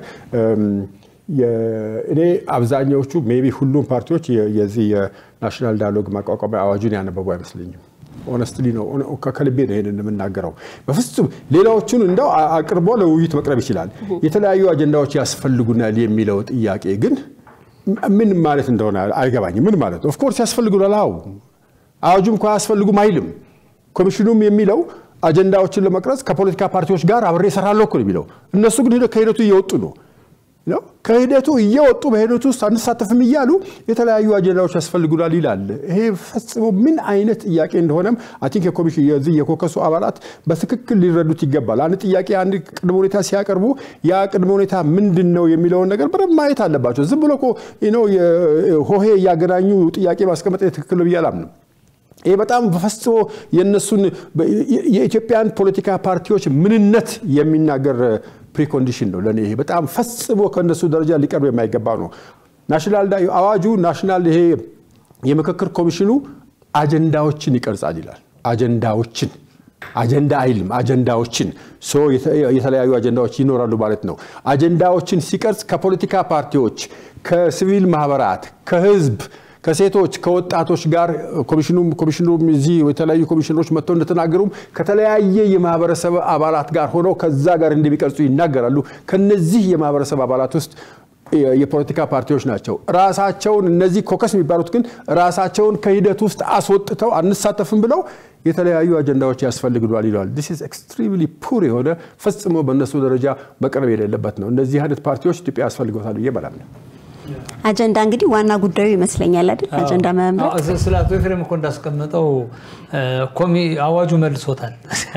እኔ አብዛኛዎቹ ሜይ ቢ ሁሉም ፓርቲዎች የዚህ የናሽናል ዳያሎግ ማቋቋሚያ አዋጁን ያነበቡ አይመስለኝም። ኦነስትሊ ነው ከልቤ ነው ይሄንን የምናገረው። በፍጹም ሌላዎቹን እንደው አቅርቦ ለውይይት መቅረብ ይችላል። የተለያዩ አጀንዳዎች ያስፈልጉናል የሚለው ጥያቄ ግን ምን ማለት እንደሆነ አይገባኝም። ምን ማለት ነው? ኦፍኮርስ ያስፈልጉናል። አዎ አዋጁም እኮ አያስፈልጉም አይልም። ኮሚሽኑም የሚለው አጀንዳዎችን ለመቅረጽ ከፖለቲካ ፓርቲዎች ጋር አብሬ እሰራለሁ እኮ ነው የሚለው። እነሱ ግን ከሂደቱ እየወጡ ነው ከሂደቱ እየወጡ በሂደቱ ውስጥ አንሳተፍም እያሉ የተለያዩ አጀንዳዎች ያስፈልጉናል ይላል። ይሄ ፈጽሞ ምን አይነት ጥያቄ እንደሆነም አይ ቲንክ የኮሚሽን የዚህ የኮከሱ አባላት በትክክል ሊረዱት ይገባል። አንድ ጥያቄ አንድ ቅድመ ሁኔታ ሲያቀርቡ ያ ቅድመ ሁኔታ ምንድን ነው የሚለውን ነገር በደንብ ማየት አለባቸው። ዝም ብሎ ሆሄ እያገናኙ ጥያቄ ማስቀመጥ ትክክል ነው ብዬ አላምንም። ይህ በጣም በፈጽሞ የእነሱን የኢትዮጵያን ፖለቲካ ፓርቲዎች ምንነት የሚናገር ፕሪኮንዲሽን ነው። ለእኔ ይሄ በጣም ፈጽሞ ከእነሱ ደረጃ ሊቀርብ የማይገባ ነው። ናሽናል አዋጁ ናሽናል ይሄ የምክክር ኮሚሽኑ አጀንዳዎችን ይቀርጻል ይላል። አጀንዳዎችን አጀንዳ አይልም። አጀንዳዎችን የተለያዩ አጀንዳዎች ይኖራሉ ማለት ነው። አጀንዳዎችን ሲቀርጽ ከፖለቲካ ፓርቲዎች፣ ከሲቪል ማህበራት፣ ከህዝብ ከሴቶች ከወጣቶች ጋር ኮሚሽኑ እዚህ የተለያዩ ኮሚሽነሮች መጥተው እንደተናገሩም ከተለያየ የማህበረሰብ አባላት ጋር ሆነው ከዛ ጋር እንደሚቀርጹ ይናገራሉ። ከነዚህ የማህበረሰብ አባላት ውስጥ የፖለቲካ ፓርቲዎች ናቸው። ራሳቸውን እነዚህ ኮከስ የሚባሉት ግን ራሳቸውን ከሂደት ውስጥ አስወጥተው አንሳተፍም ብለው የተለያዩ አጀንዳዎች ያስፈልግሏል ይለዋል። ዲስ ኢዝ ኤክስትሪምሊ ፑር የሆነ ፈጽሞ በእነሱ ደረጃ መቅረብ የሌለበት ነው። እነዚህ አይነት ፓርቲዎች ኢትዮጵያ ያስፈልገታል ብዬ በላምነው። አጀንዳ እንግዲህ ዋና ጉዳዩ ይመስለኛል አይደል? አጀንዳ መምረጥ ስለ አቶ ኤፍሬም እኮ እንዳስቀመጠው አዋጁ መልሶታል።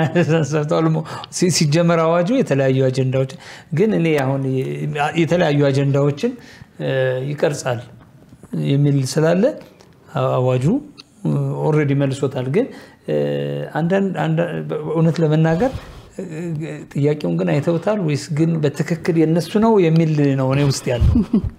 ሲጀመር አዋጁ የተለያዩ አጀንዳዎች ግን እኔ አሁን የተለያዩ አጀንዳዎችን ይቀርጻል የሚል ስላለ አዋጁ ኦልሬዲ መልሶታል። ግን እውነት ለመናገር ጥያቄውን ግን አይተውታል ወይስ ግን በትክክል የነሱ ነው የሚል ነው እኔ ውስጥ ያለው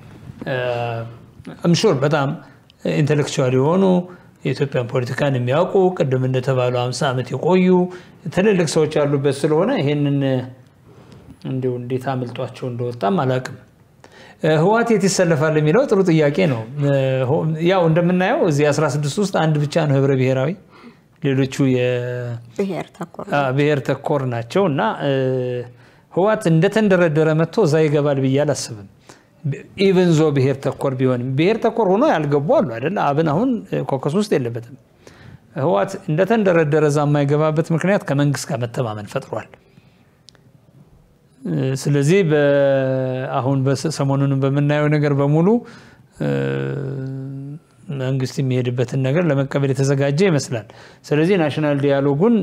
እምሹር በጣም ኢንቴሌክቹዋል የሆኑ የኢትዮጵያን ፖለቲካን የሚያውቁ ቅድም እንደተባለው ሃምሳ ዓመት የቆዩ ትልልቅ ሰዎች ያሉበት ስለሆነ ይሄንን እንዲሁ እንዴት አምልጧቸው እንደወጣም አላውቅም። ህዋት የት ይሰለፋል የሚለው ጥሩ ጥያቄ ነው። ያው እንደምናየው እዚህ 16 ውስጥ አንድ ብቻ ነው ህብረ ብሔራዊ፣ ሌሎቹ ብሔር ተኮር ናቸው እና ህዋት እንደተንደረደረ መጥቶ እዛ ይገባል ብዬ አላስብም። ኢቨን ዞ ብሔር ተኮር ቢሆንም ብሔር ተኮር ሆኖ ያልገቡ አሉ አይደለ? አብን አሁን ኮከስ ውስጥ የለበትም። ህወሓት እንደተንደረደረ እዛ የማይገባበት ምክንያት ከመንግስት ጋር መተማመን ፈጥሯል። ስለዚህ አሁን ሰሞኑንም በምናየው ነገር በሙሉ መንግስት የሚሄድበትን ነገር ለመቀበል የተዘጋጀ ይመስላል። ስለዚህ ናሽናል ዲያሎጉን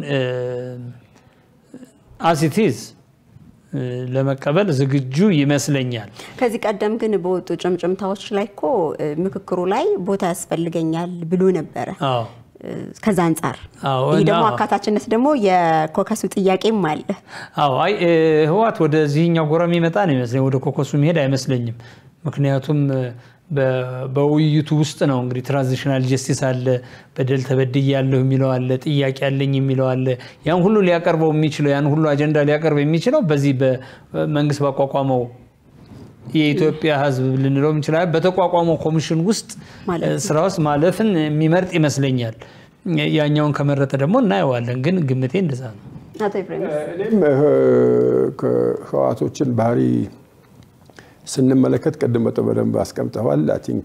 አሲቲዝ ለመቀበል ዝግጁ ይመስለኛል። ከዚህ ቀደም ግን በወጡ ጭምጭምታዎች ላይ እኮ ምክክሩ ላይ ቦታ ያስፈልገኛል ብሎ ነበረ። ከዛ አንጻር ይህ ደግሞ አካታችነት ደግሞ የኮከሱ ጥያቄም አለ። አዎ አይ ህወሓት ወደዚህኛው ጎራ የሚመጣ ነው ይመስለኝ፣ ወደ ኮከሱ የሚሄድ አይመስለኝም። ምክንያቱም በውይይቱ ውስጥ ነው እንግዲህ ትራንዚሽናል ጀስቲስ አለ፣ በደል ተበድያለሁ የሚለው አለ፣ ጥያቄ አለኝ የሚለው አለ። ያን ሁሉ ሊያቀርበው የሚችለው ያን ሁሉ አጀንዳ ሊያቀርብ የሚችለው በዚህ በመንግስት ባቋቋመው የኢትዮጵያ ህዝብ ልንለው እንችላለን በተቋቋመው ኮሚሽን ውስጥ ስራ ውስጥ ማለፍን የሚመርጥ ይመስለኛል። ያኛውን ከመረጠ ደግሞ እናየዋለን። ግን ግምቴ እንደዛ ነው። እኔም ህወሓቶችን ባህሪ ስንመለከት ቅድም በደንብ አስቀምጠዋል። አይ ቲንክ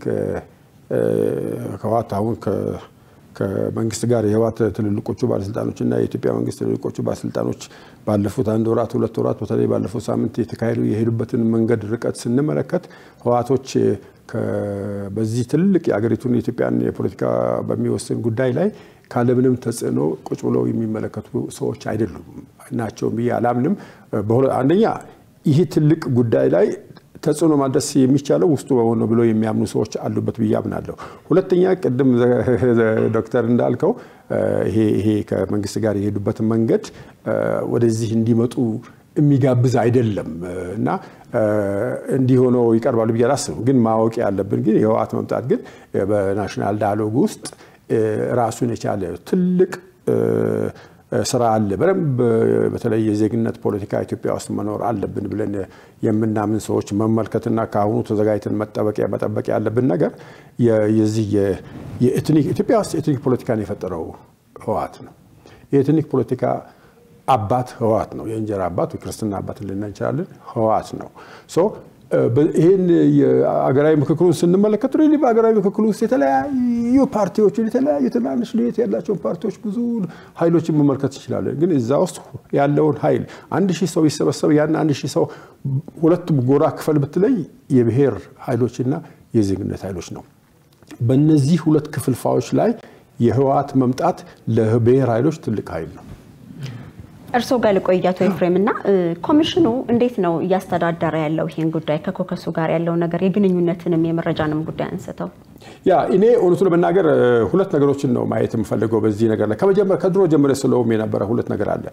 ህወሓት አሁን ከመንግስት ጋር የህወሓት ትልልቆቹ ባለስልጣኖች እና የኢትዮጵያ መንግስት ትልልቆቹ ባለስልጣኖች ባለፉት አንድ ወራት ሁለት ወራት በተለይ ባለፈው ሳምንት የተካሄዱ የሄዱበትን መንገድ ርቀት ስንመለከት ህወሓቶች በዚህ ትልቅ የአገሪቱን የኢትዮጵያን የፖለቲካ በሚወስን ጉዳይ ላይ ካለምንም ተጽዕኖ ቁጭ ብለው የሚመለከቱ ሰዎች አይደሉም ናቸው ብዬ አላምንም። አንደኛ ይህ ትልቅ ጉዳይ ላይ ተጽዕኖ ማድረስ የሚቻለው ውስጡ በሆነ ብለው የሚያምኑ ሰዎች አሉበት ብዬ አምናለሁ። ሁለተኛ ቅድም ዶክተር እንዳልከው ይሄ ከመንግስት ጋር የሄዱበትን መንገድ ወደዚህ እንዲመጡ የሚጋብዝ አይደለም እና እንዲህ ሆኖ ይቀርባሉ ብዬ አላስብም። ግን ማወቅ ያለብን ግን የህወሓት መምጣት ግን በናሽናል ዳያሎግ ውስጥ ራሱን የቻለ ትልቅ ስራ አለ። በደንብ በተለይ የዜግነት ፖለቲካ ኢትዮጵያ ውስጥ መኖር አለብን ብለን የምናምን ሰዎች መመልከትና ከአሁኑ ተዘጋጅተን መጠበቅ መጠበቅ ያለብን ነገር የዚህ ኢትዮጵያ ውስጥ የኤትኒክ ፖለቲካን የፈጠረው ህወሓት ነው። የኤትኒክ ፖለቲካ አባት ህወሓት ነው። የእንጀራ አባት የክርስትና አባት ልና እንችላለን ህወሓት ነው። ይህን የአገራዊ ምክክሩን ስንመለከት ሪሊ በአገራዊ ምክክሩ ውስጥ የተለያዩ ፓርቲዎችን የተለያዩ ትናንሽ ልዩነት ያላቸውን ፓርቲዎች ብዙ ኃይሎችን መመልከት እንችላለን። ግን እዛ ውስጥ ያለውን ኃይል አንድ ሺህ ሰው ይሰበሰብ ያን አንድ ሺህ ሰው ሁለቱም ጎራ ክፈል ብትለይ የብሔር ኃይሎችና የዜግነት ኃይሎች ነው። በእነዚህ ሁለት ክፍልፋዮች ላይ የህወሓት መምጣት ለብሔር ኃይሎች ትልቅ ኃይል ነው። እርስዎ ጋር ልቆያቶ ኤፍሬም እና ኮሚሽኑ እንዴት ነው እያስተዳደረ ያለው ይህን ጉዳይ ከኮከሱ ጋር ያለው ነገር የግንኙነትንም የመረጃንም ጉዳይ አንስተው ያ እኔ እውነቱ ለመናገር ሁለት ነገሮችን ነው ማየት የምፈልገው በዚህ ነገር ላይ ከመጀመር ከድሮ ጀምረ ስለውም የነበረ ሁለት ነገር አለ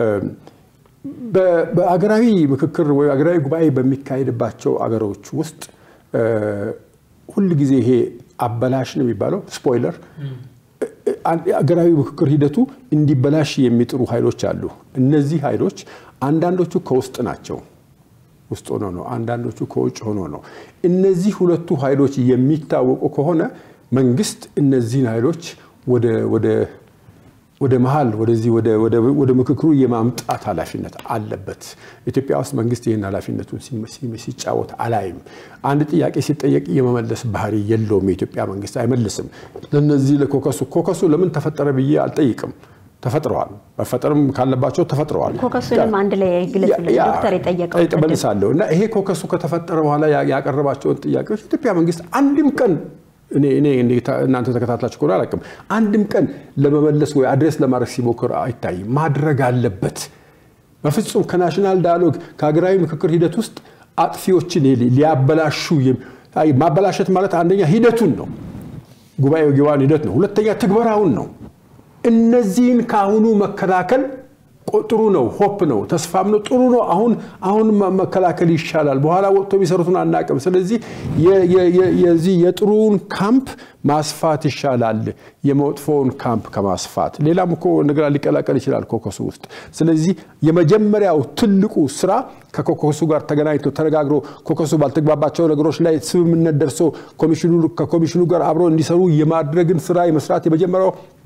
በአገራዊ ምክክር ወይ አገራዊ ጉባኤ በሚካሄድባቸው አገሮች ውስጥ ሁል ጊዜ ይሄ አበላሽ ነው የሚባለው ስፖይለር አገራዊ ምክክር ሂደቱ እንዲበላሽ የሚጥሩ ኃይሎች አሉ። እነዚህ ኃይሎች አንዳንዶቹ ከውስጥ ናቸው፣ ውስጥ ሆኖ ነው። አንዳንዶቹ ከውጭ ሆኖ ነው። እነዚህ ሁለቱ ኃይሎች የሚታወቁ ከሆነ መንግስት እነዚህን ኃይሎች ወደ መሀል ወደዚህ ወደ ምክክሩ የማምጣት ኃላፊነት አለበት። ኢትዮጵያ ውስጥ መንግስት ይህን ኃላፊነቱን ሲጫወት አላይም። አንድ ጥያቄ ሲጠየቅ የመመለስ ባህሪ የለውም። የኢትዮጵያ መንግስት አይመልስም። ለነዚህ ለኮከሱ ኮከሱ ለምን ተፈጠረ ብዬ አልጠይቅም። ተፈጥረዋል። መፈጠርም ካለባቸው ተፈጥረዋል። ኮከሱንም አንድ ላይ ግለጽልን ዶክተር የጠየቀው መልሳለሁ እና ይሄ ኮከሱ ከተፈጠረ በኋላ ያቀረባቸውን ጥያቄዎች ኢትዮጵያ መንግስት አንድም ቀን እኔ እናንተ ተከታትላችሁ ከሆነ አላውቅም። አንድም ቀን ለመመለስ ወይ አድሬስ ለማድረግ ሲሞክር አይታይም። ማድረግ አለበት። በፍጹም ከናሽናል ዳያሎግ ከሀገራዊ ምክክር ሂደት ውስጥ አጥፊዎችን ሊያበላሹ ማበላሸት ማለት አንደኛ ሂደቱን ነው፣ ጉባኤው ጊዋን ሂደት ነው። ሁለተኛ ትግበራውን ነው። እነዚህን ከአሁኑ መከላከል ጥሩ ነው። ሆፕ ነው፣ ተስፋም ነው። ጥሩ ነው። አሁን አሁን መከላከል ይሻላል። በኋላ ወጥቶ የሚሰሩትን አናቅም። ስለዚህ የዚህ የጥሩውን ካምፕ ማስፋት ይሻላል የመጥፎውን ካምፕ ከማስፋት። ሌላም እኮ ነገር ሊቀላቀል ይችላል ኮከሱ ውስጥ። ስለዚህ የመጀመሪያው ትልቁ ስራ ከኮከሱ ጋር ተገናኝቶ ተነጋግሮ ኮከሱ ባልተግባባቸው ነገሮች ላይ ስምምነት ደርሶ ከኮሚሽኑ ጋር አብሮ እንዲሰሩ የማድረግን ስራ የመስራት የመጀመሪያው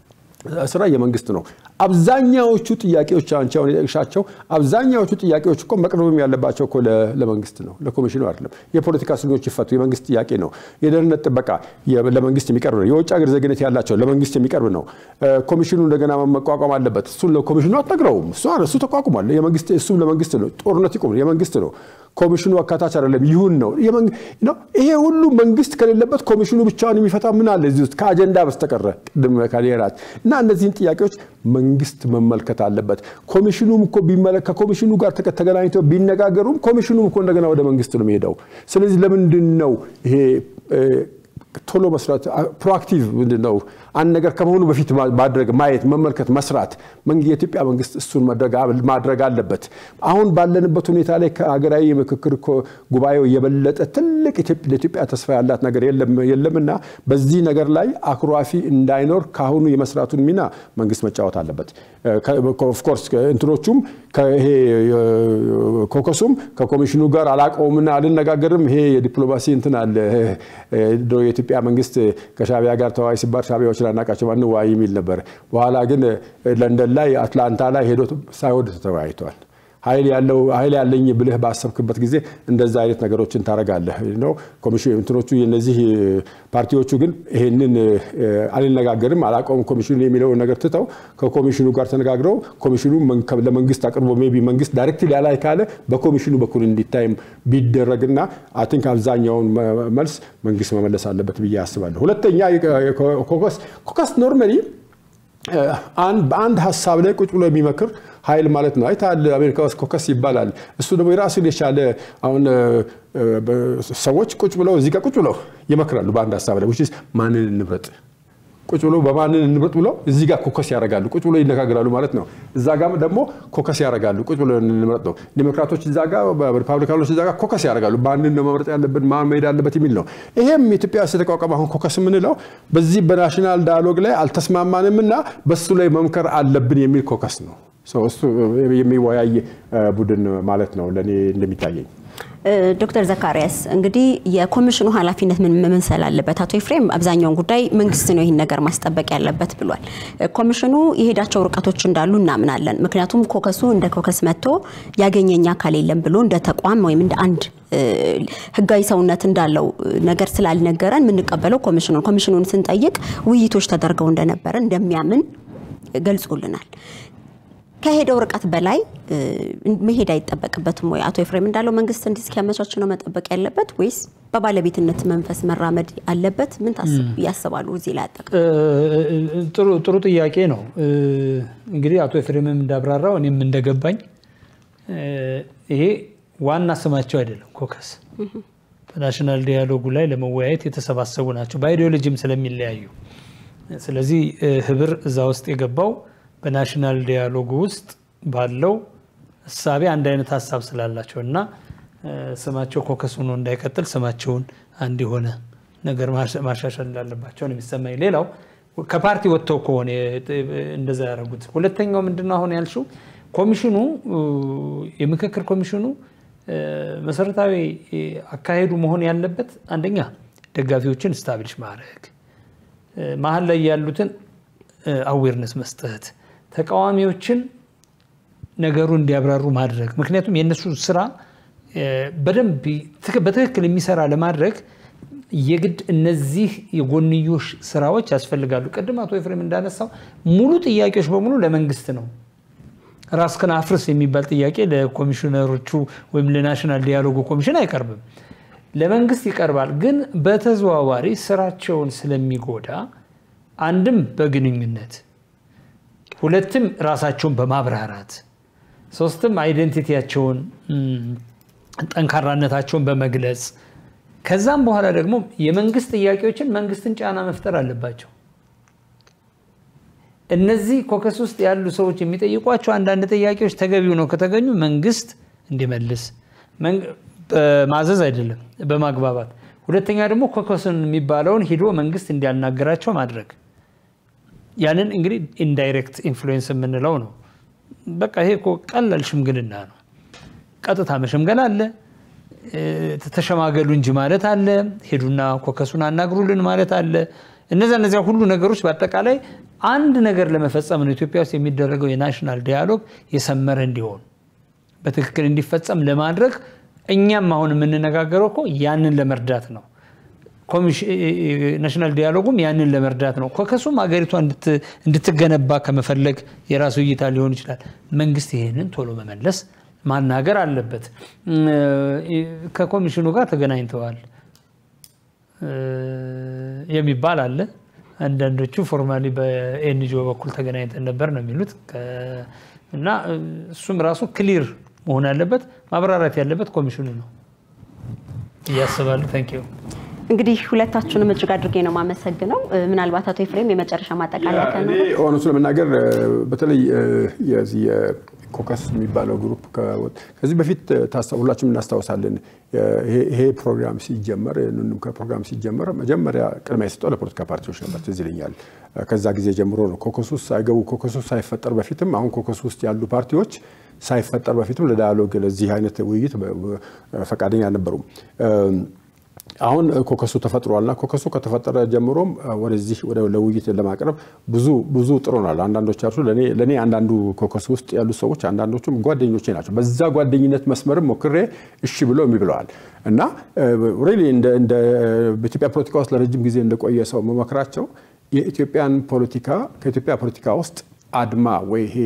ስራ የመንግስት ነው። አብዛኛዎቹ ጥያቄዎች አንቺ አሁን የጠቅሻቸው አብዛኛዎቹ ጥያቄዎች እኮ መቅረብም ያለባቸው እኮ ለመንግስት ነው፣ ለኮሚሽኑ አይደለም። የፖለቲካ እስረኞች ይፈቱ የመንግስት ጥያቄ ነው። የደህንነት ጥበቃ ለመንግስት የሚቀርብ ነው። የውጭ ሀገር ዜግነት ያላቸው ለመንግስት የሚቀርብ ነው። ኮሚሽኑ እንደገና መቋቋም አለበት። እሱን ለኮሚሽኑ አትነግረውም። እሱ ተቋቁሟል። እሱም ለመንግስት ነው። ጦርነት ይቁም የመንግስት ነው። ኮሚሽኑ አካታች አይደለም ይሁን ነው። ይሄ ሁሉ መንግስት ከሌለበት ኮሚሽኑ ብቻውን የሚፈታ ምን አለ እዚህ ውስጥ ከአጀንዳ በስተቀረ ቅድም ካሊራት እና እነዚህን ጥያቄዎች መንግስት መመልከት አለበት። ኮሚሽኑም እኮ ከኮሚሽኑ ጋር ተገናኝተው ቢነጋገሩም ኮሚሽኑም እኮ እንደገና ወደ መንግስት ነው የሚሄደው። ስለዚህ ለምንድን ነው ይሄ ቶሎ መስራት ፕሮአክቲቭ ምንድን ነው? አንድ ነገር ከመሆኑ በፊት ማድረግ፣ ማየት፣ መመልከት፣ መስራት የኢትዮጵያ መንግስት እሱን ማድረግ አለበት። አሁን ባለንበት ሁኔታ ላይ ከሀገራዊ የምክክር ጉባኤው የበለጠ ትልቅ ለኢትዮጵያ ተስፋ ያላት ነገር የለምና በዚህ ነገር ላይ አኩራፊ እንዳይኖር ከአሁኑ የመስራቱን ሚና መንግስት መጫወት አለበት። ኦፍኮርስ እንትኖቹም ይሄ ኮከሱም ከኮሚሽኑ ጋር አላቀውምና አልነጋገርም። ይሄ የዲፕሎማሲ እንትን አለ። የኢትዮጵያ መንግስት ከሻቢያ ጋር ተወያይ ሲባል ሻቢያዎች ላናቃቸው አንወያይ የሚል ነበር። በኋላ ግን ለንደን ላይ አትላንታ ላይ ሄዶ ሳይወድ ተወያይተዋል። ኃይል ያለው ኃይል ያለኝ ብልህ ባሰብክበት ጊዜ እንደዛ አይነት ነገሮችን ታደርጋለህ ነው። ኮሚሽን እንትኖቹ የነዚህ ፓርቲዎቹ ግን ይሄንን አልነጋገርም አላውቀውም ኮሚሽኑ የሚለውን ነገር ትተው ከኮሚሽኑ ጋር ተነጋግረው ኮሚሽኑ ለመንግስት አቅርቦ ሜይ ቢ መንግስት ዳይሬክት ሊያላይ ካለ በኮሚሽኑ በኩል እንዲታይም ቢደረግና አይ ቲንክ አብዛኛውን መልስ መንግስት መመለስ አለበት ብዬ አስባለሁ። ሁለተኛ ኮከስ ኮከስ ኖርማሊ በአንድ ሀሳብ ላይ ቁጭ ብሎ የሚመክር ኃይል ማለት ነው። አይተሃል፣ አሜሪካ ውስጥ ኮከስ ይባላል። እሱ ደግሞ የራሱን የቻለ አሁን ሰዎች ቁጭ ብለው እዚህ ጋር ቁጭ ብለው ይመክራሉ በአንድ ሀሳብ ላይ ማንን እንምረጥ ቁጭ ብሎ በማንን እንምረጥ ብለው እዚህ ጋር ኮከስ ያደርጋሉ። ቁጭ ብሎ ይነጋገራሉ ማለት ነው። እዛ ጋር ደግሞ ኮከስ ያደርጋሉ። ቁጭ ብሎ እንምረጥ ነው። ዲሞክራቶች እዛ ጋር፣ ሪፐብሊካኖች እዛ ጋር ኮከስ ያደርጋሉ። ማንን ነው መምረጥ ያለብን፣ ማን መሄድ አለበት የሚል ነው። ይሄም ኢትዮጵያ ውስጥ የተቋቋመ አሁን ኮከስ የምንለው በዚህ በናሽናል ዳያሎግ ላይ አልተስማማንም እና በሱ ላይ መምከር አለብን የሚል ኮከስ ነው። እሱ የሚወያይ ቡድን ማለት ነው ለእኔ እንደሚታየኝ። ዶክተር ዘካሪያስ እንግዲህ የኮሚሽኑ ኃላፊነት ምን መምሰል አለበት? አቶ ኤፍሬም አብዛኛውን ጉዳይ መንግስት ነው ይህን ነገር ማስጠበቅ ያለበት ብሏል። ኮሚሽኑ የሄዳቸው ርቀቶች እንዳሉ እናምናለን። ምክንያቱም ኮከሱ እንደ ኮከስ መጥቶ ያገኘኝ አካል የለም ብሎ እንደ ተቋም ወይም እንደ አንድ ህጋዊ ሰውነት እንዳለው ነገር ስላልነገረን የምንቀበለው ኮሚሽኑን ኮሚሽኑን ስንጠይቅ ውይይቶች ተደርገው እንደነበረ እንደሚያምን ገልጾልናል። ከሄደው ርቀት በላይ መሄድ አይጠበቅበትም ወይ? አቶ ኤፍሬም እንዳለው መንግስት እንዲህ እስኪያመቻች ነው መጠበቅ ያለበት ወይስ በባለቤትነት መንፈስ መራመድ አለበት? ምን ያስባሉ? እዚህ ላይ አጠቅ ጥሩ ጥያቄ ነው። እንግዲህ አቶ ኤፍሬምም እንዳብራራው እኔም እንደገባኝ ይሄ ዋና ስማቸው አይደለም። ኮከስ በናሽናል ዲያሎጉ ላይ ለመወያየት የተሰባሰቡ ናቸው፣ በአይዲዮሎጂም ስለሚለያዩ። ስለዚህ ህብር እዛ ውስጥ የገባው በናሽናል ዲያሎጉ ውስጥ ባለው እሳቤ አንድ አይነት ሀሳብ ስላላቸው እና ስማቸው ኮከስ ሆኖ እንዳይቀጥል ስማቸውን አንድ የሆነ ነገር ማሻሻል እንዳለባቸው ነው የሚሰማኝ። ሌላው ከፓርቲ ወጥተው ከሆነ እንደዛ ያደረጉት። ሁለተኛው ምንድነው አሁን ያልሽው ኮሚሽኑ የምክክር ኮሚሽኑ መሰረታዊ አካሄዱ መሆን ያለበት አንደኛ ደጋፊዎችን ስታብሊሽ ማድረግ፣ መሀል ላይ ያሉትን አዌርነስ መስጠት ተቃዋሚዎችን ነገሩ እንዲያብራሩ ማድረግ። ምክንያቱም የእነሱ ስራ በደንብ በትክክል የሚሰራ ለማድረግ የግድ እነዚህ የጎንዮሽ ስራዎች ያስፈልጋሉ። ቅድም አቶ ኤፍሬም እንዳነሳው ሙሉ ጥያቄዎች በሙሉ ለመንግስት ነው። ራስህን አፍርስ የሚባል ጥያቄ ለኮሚሽነሮቹ ወይም ለናሽናል ዲያሎጉ ኮሚሽን አይቀርብም። ለመንግስት ይቀርባል። ግን በተዘዋዋሪ ስራቸውን ስለሚጎዳ አንድም በግንኙነት ሁለትም ራሳቸውን በማብራራት ሶስትም አይደንቲቲያቸውን ጠንካራነታቸውን በመግለጽ ከዛም በኋላ ደግሞ የመንግስት ጥያቄዎችን መንግስትን ጫና መፍጠር አለባቸው። እነዚህ ኮከስ ውስጥ ያሉ ሰዎች የሚጠይቋቸው አንዳንድ ጥያቄዎች ተገቢው ነው ከተገኙ መንግስት እንዲመልስ በማዘዝ አይደለም፣ በማግባባት ሁለተኛ ደግሞ ኮከስን የሚባለውን ሂዶ መንግስት እንዲያናገራቸው ማድረግ ያንን እንግዲህ ኢንዳይሬክት ኢንፍሉዌንስ የምንለው ነው። በቃ ይሄ እኮ ቀላል ሽምግልና ነው። ቀጥታ መሸምገል አለ፣ ተሸማገሉ እንጂ ማለት አለ፣ ሄዱና ኮከሱን አናግሩልን ማለት አለ። እነዚያ እነዚያ ሁሉ ነገሮች በአጠቃላይ አንድ ነገር ለመፈጸም ነው ኢትዮጵያ ውስጥ የሚደረገው የናሽናል ዲያሎግ የሰመረ እንዲሆን በትክክል እንዲፈጸም ለማድረግ እኛም አሁን የምንነጋገረው እኮ ያንን ለመርዳት ነው። ናሽናል ዲያሎጉም ያንን ለመርዳት ነው። ኮከሱም ሀገሪቷ እንድትገነባ ከመፈለግ የራሱ እይታ ሊሆን ይችላል። መንግስት ይህንን ቶሎ መመለስ ማናገር አለበት። ከኮሚሽኑ ጋር ተገናኝተዋል የሚባል አለ። አንዳንዶቹ ፎርማሊ በኤንጂኦ በኩል ተገናኝተን ነበር ነው የሚሉት እና እሱም ራሱ ክሊር መሆን ያለበት ማብራራት ያለበት ኮሚሽኑ ነው እያስባለሁ። ታንክ ዩ እንግዲህ ሁለታችሁንም እጅግ አድርጌ ነው የማመሰግነው። ምናልባት አቶ ኤፍሬም የመጨረሻ ማጠቃለያ እኔ እውነቱ ለመናገር በተለይ የዚህ ኮከስ የሚባለው ግሩፕ ከዚህ በፊት ሁላችንም እናስታውሳለን። ይሄ ፕሮግራም ሲጀመር ፕሮግራም ሲጀመር መጀመሪያ ቅድሚያ የሰጠው ለፖለቲካ ፓርቲዎች ነበር። ትዝ ይለኛል። ከዛ ጊዜ ጀምሮ ነው ኮከስ ውስጥ ሳይገቡ ኮከስ ውስጥ ሳይፈጠር በፊትም አሁን ኮከስ ውስጥ ያሉ ፓርቲዎች ሳይፈጠር በፊትም ለዳያሎግ ለዚህ አይነት ውይይት ፈቃደኛ አልነበሩም። አሁን ኮከሱ ተፈጥሯልና ኮከሱ ከተፈጠረ ጀምሮም ወደዚህ ለውይይት ለማቅረብ ብዙ ብዙ ጥሮናል። አንዳንዶቻችሁ ለእኔ አንዳንዱ ኮከሱ ውስጥ ያሉ ሰዎች አንዳንዶቹም ጓደኞቼ ናቸው። በዛ ጓደኝነት መስመርም ሞክሬ እሺ ብለው እምቢ ብለዋል እና ሪሊ እንደ በኢትዮጵያ ፖለቲካ ውስጥ ለረጅም ጊዜ እንደቆየ ሰው መመክራቸው የኢትዮጵያን ፖለቲካ ከኢትዮጵያ ፖለቲካ ውስጥ አድማ ወይ ይሄ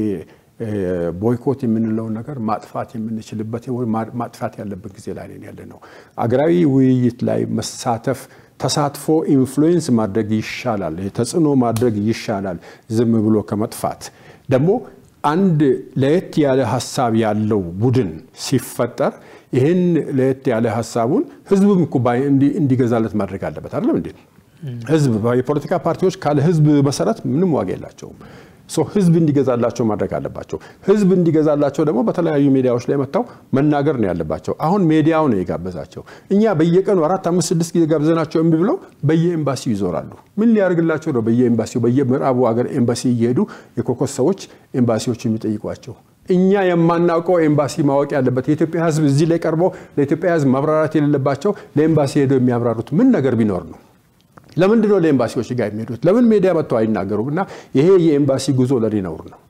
ቦይኮት የምንለውን ነገር ማጥፋት የምንችልበት ማጥፋት ያለበት ጊዜ ላይ ያለ ነው። አገራዊ ውይይት ላይ መሳተፍ ተሳትፎ ኢንፍሉዌንስ ማድረግ ይሻላል፣ ተጽዕኖ ማድረግ ይሻላል ዝም ብሎ ከመጥፋት። ደግሞ አንድ ለየት ያለ ሀሳብ ያለው ቡድን ሲፈጠር ይህን ለየት ያለ ሀሳቡን ህዝብም እኮ እንዲገዛለት ማድረግ አለበት። አይደለም እንዴ? ህዝብ የፖለቲካ ፓርቲዎች ካለ ህዝብ መሰረት ምንም ዋጋ የላቸውም። ህዝብ እንዲገዛላቸው ማድረግ አለባቸው። ህዝብ እንዲገዛላቸው ደግሞ በተለያዩ ሚዲያዎች ላይ መጥተው መናገር ነው ያለባቸው። አሁን ሚዲያው ነው የጋበዛቸው። እኛ በየቀኑ አራት፣ አምስት፣ ስድስት ጊዜ ጋብዘናቸው እምቢ ብለው በየኤምባሲው ይዞራሉ። ምን ሊያደርግላቸው ነው? በየኤምባሲው በየምዕራቡ ሀገር ኤምባሲ እየሄዱ የኮከስ ሰዎች ኤምባሲዎች የሚጠይቋቸው እኛ የማናውቀው ኤምባሲ ማወቅ ያለበት የኢትዮጵያ ህዝብ እዚህ ላይ ቀርበው ለኢትዮጵያ ህዝብ ማብራራት የሌለባቸው ለኤምባሲ ሄደው የሚያብራሩት ምን ነገር ቢኖር ነው? ለምንድን ነው ለኤምባሲዎች ጋር የሚሄዱት? ለምን ሚዲያ መጥተው አይናገሩም? እና ይሄ የኤምባሲ ጉዞ ለኔ ነውር ነው።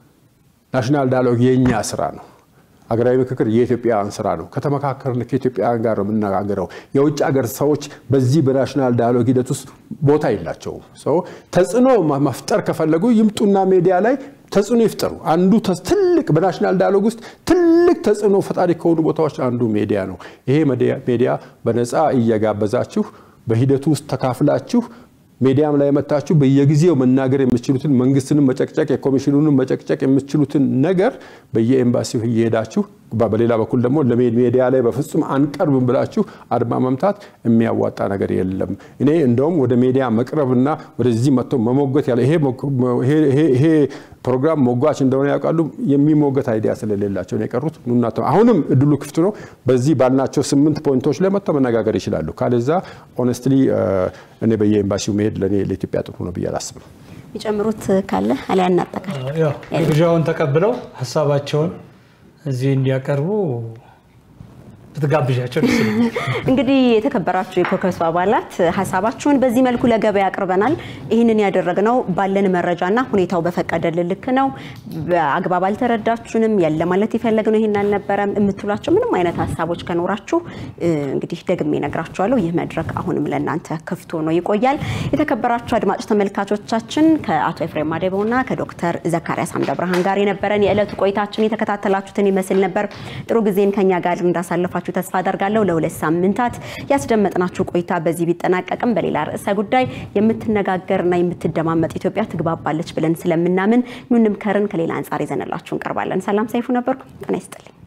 ናሽናል ዳያሎግ የእኛ ስራ ነው። ሀገራዊ ምክክር የኢትዮጵያውያን ስራ ነው። ከተመካከርን ከኢትዮጵያውያን ጋር ነው የምነጋገረው። የውጭ ሀገር ሰዎች በዚህ በናሽናል ዳያሎግ ሂደት ውስጥ ቦታ የላቸውም። ሰው ተጽዕኖ መፍጠር ከፈለጉ ይምጡና ሚዲያ ላይ ተጽዕኖ ይፍጠሩ። አንዱ ትልቅ በናሽናል ዳያሎግ ውስጥ ትልቅ ተጽዕኖ ፈጣሪ ከሆኑ ቦታዎች አንዱ ሚዲያ ነው። ይሄ ሚዲያ በነፃ እየጋበዛችሁ በሂደቱ ውስጥ ተካፍላችሁ ሚዲያም ላይ መታችሁ በየጊዜው መናገር የምትችሉትን መንግስትንም መጨቅጨቅ የኮሚሽኑንም መጨቅጨቅ የምትችሉትን ነገር በየኤምባሲው እየሄዳችሁ በሌላ በኩል ደግሞ ለሚዲያ ላይ በፍጹም አንቀርብም ብላችሁ አድማ መምታት የሚያዋጣ ነገር የለም። እኔ እንደውም ወደ ሚዲያ መቅረብና ወደዚህ መጥተው መሞገት ያለ ይሄ ፕሮግራም ሞጓች እንደሆነ ያውቃሉ። የሚሞገት አይዲያ ስለሌላቸው ነው የቀሩት። ኑና አሁንም እድሉ ክፍት ነው። በዚህ ባልናቸው ስምንት ፖይንቶች ላይ መጥተው መነጋገር ይችላሉ። ካለዛ ኦነስትሊ እኔ በየኤምባሲው መሄድ ለእኔ ለኢትዮጵያ ጥሩ ነው ብዬ አላስብም። የሚጨምሩት ካለ አሊያ እናጠቃል። ግብዣውን ተቀብለው ሀሳባቸውን እዚህ እንዲያቀርቡ ብትጋብዣቸው ደስ ይለኛል። እንግዲህ የተከበራችሁ የኮከሱ አባላት ሀሳባችሁን በዚህ መልኩ ለገበያ አቅርበናል። ይህንን ያደረግነው ባለን መረጃና ሁኔታው በፈቀደልን ልክ ነው። በአግባብ አልተረዳችሁንም፣ የለ ማለት የፈለግነው ይህን አልነበረም የምትሏቸው ምንም አይነት ሀሳቦች ከኖራችሁ እንግዲህ ደግሜ እነግራችኋለሁ። ይህ መድረክ አሁንም ለእናንተ ክፍት ሆኖ ይቆያል። የተከበራችሁ አድማጭ ተመልካቾቻችን ከአቶ ኤፍሬም ማዴቦና ከዶክተር ዘካሪያስ አምደ ብርሃን ጋር የነበረን የዕለቱ ቆይታችን የተከታተላችሁትን ይመስል ነበር። ጥሩ ጊዜን ከኛ ጋር እንዳሳለፋችሁ ተስፋ አደርጋለሁ። ለሁለት ሳምንታት ያስደመጥናችሁ ቆይታ በዚህ ቢጠናቀቅም በሌላ ርዕሰ ጉዳይ የምትነጋገርና የምትደማመጥ ኢትዮጵያ ትግባባለች ብለን ስለምናምን ኑንም ከርን ከሌላ አንጻር ይዘንላችሁ እንቀርባለን። ሰላም ሰይፉ ነበርኩ። ጤና ይስጥልኝ።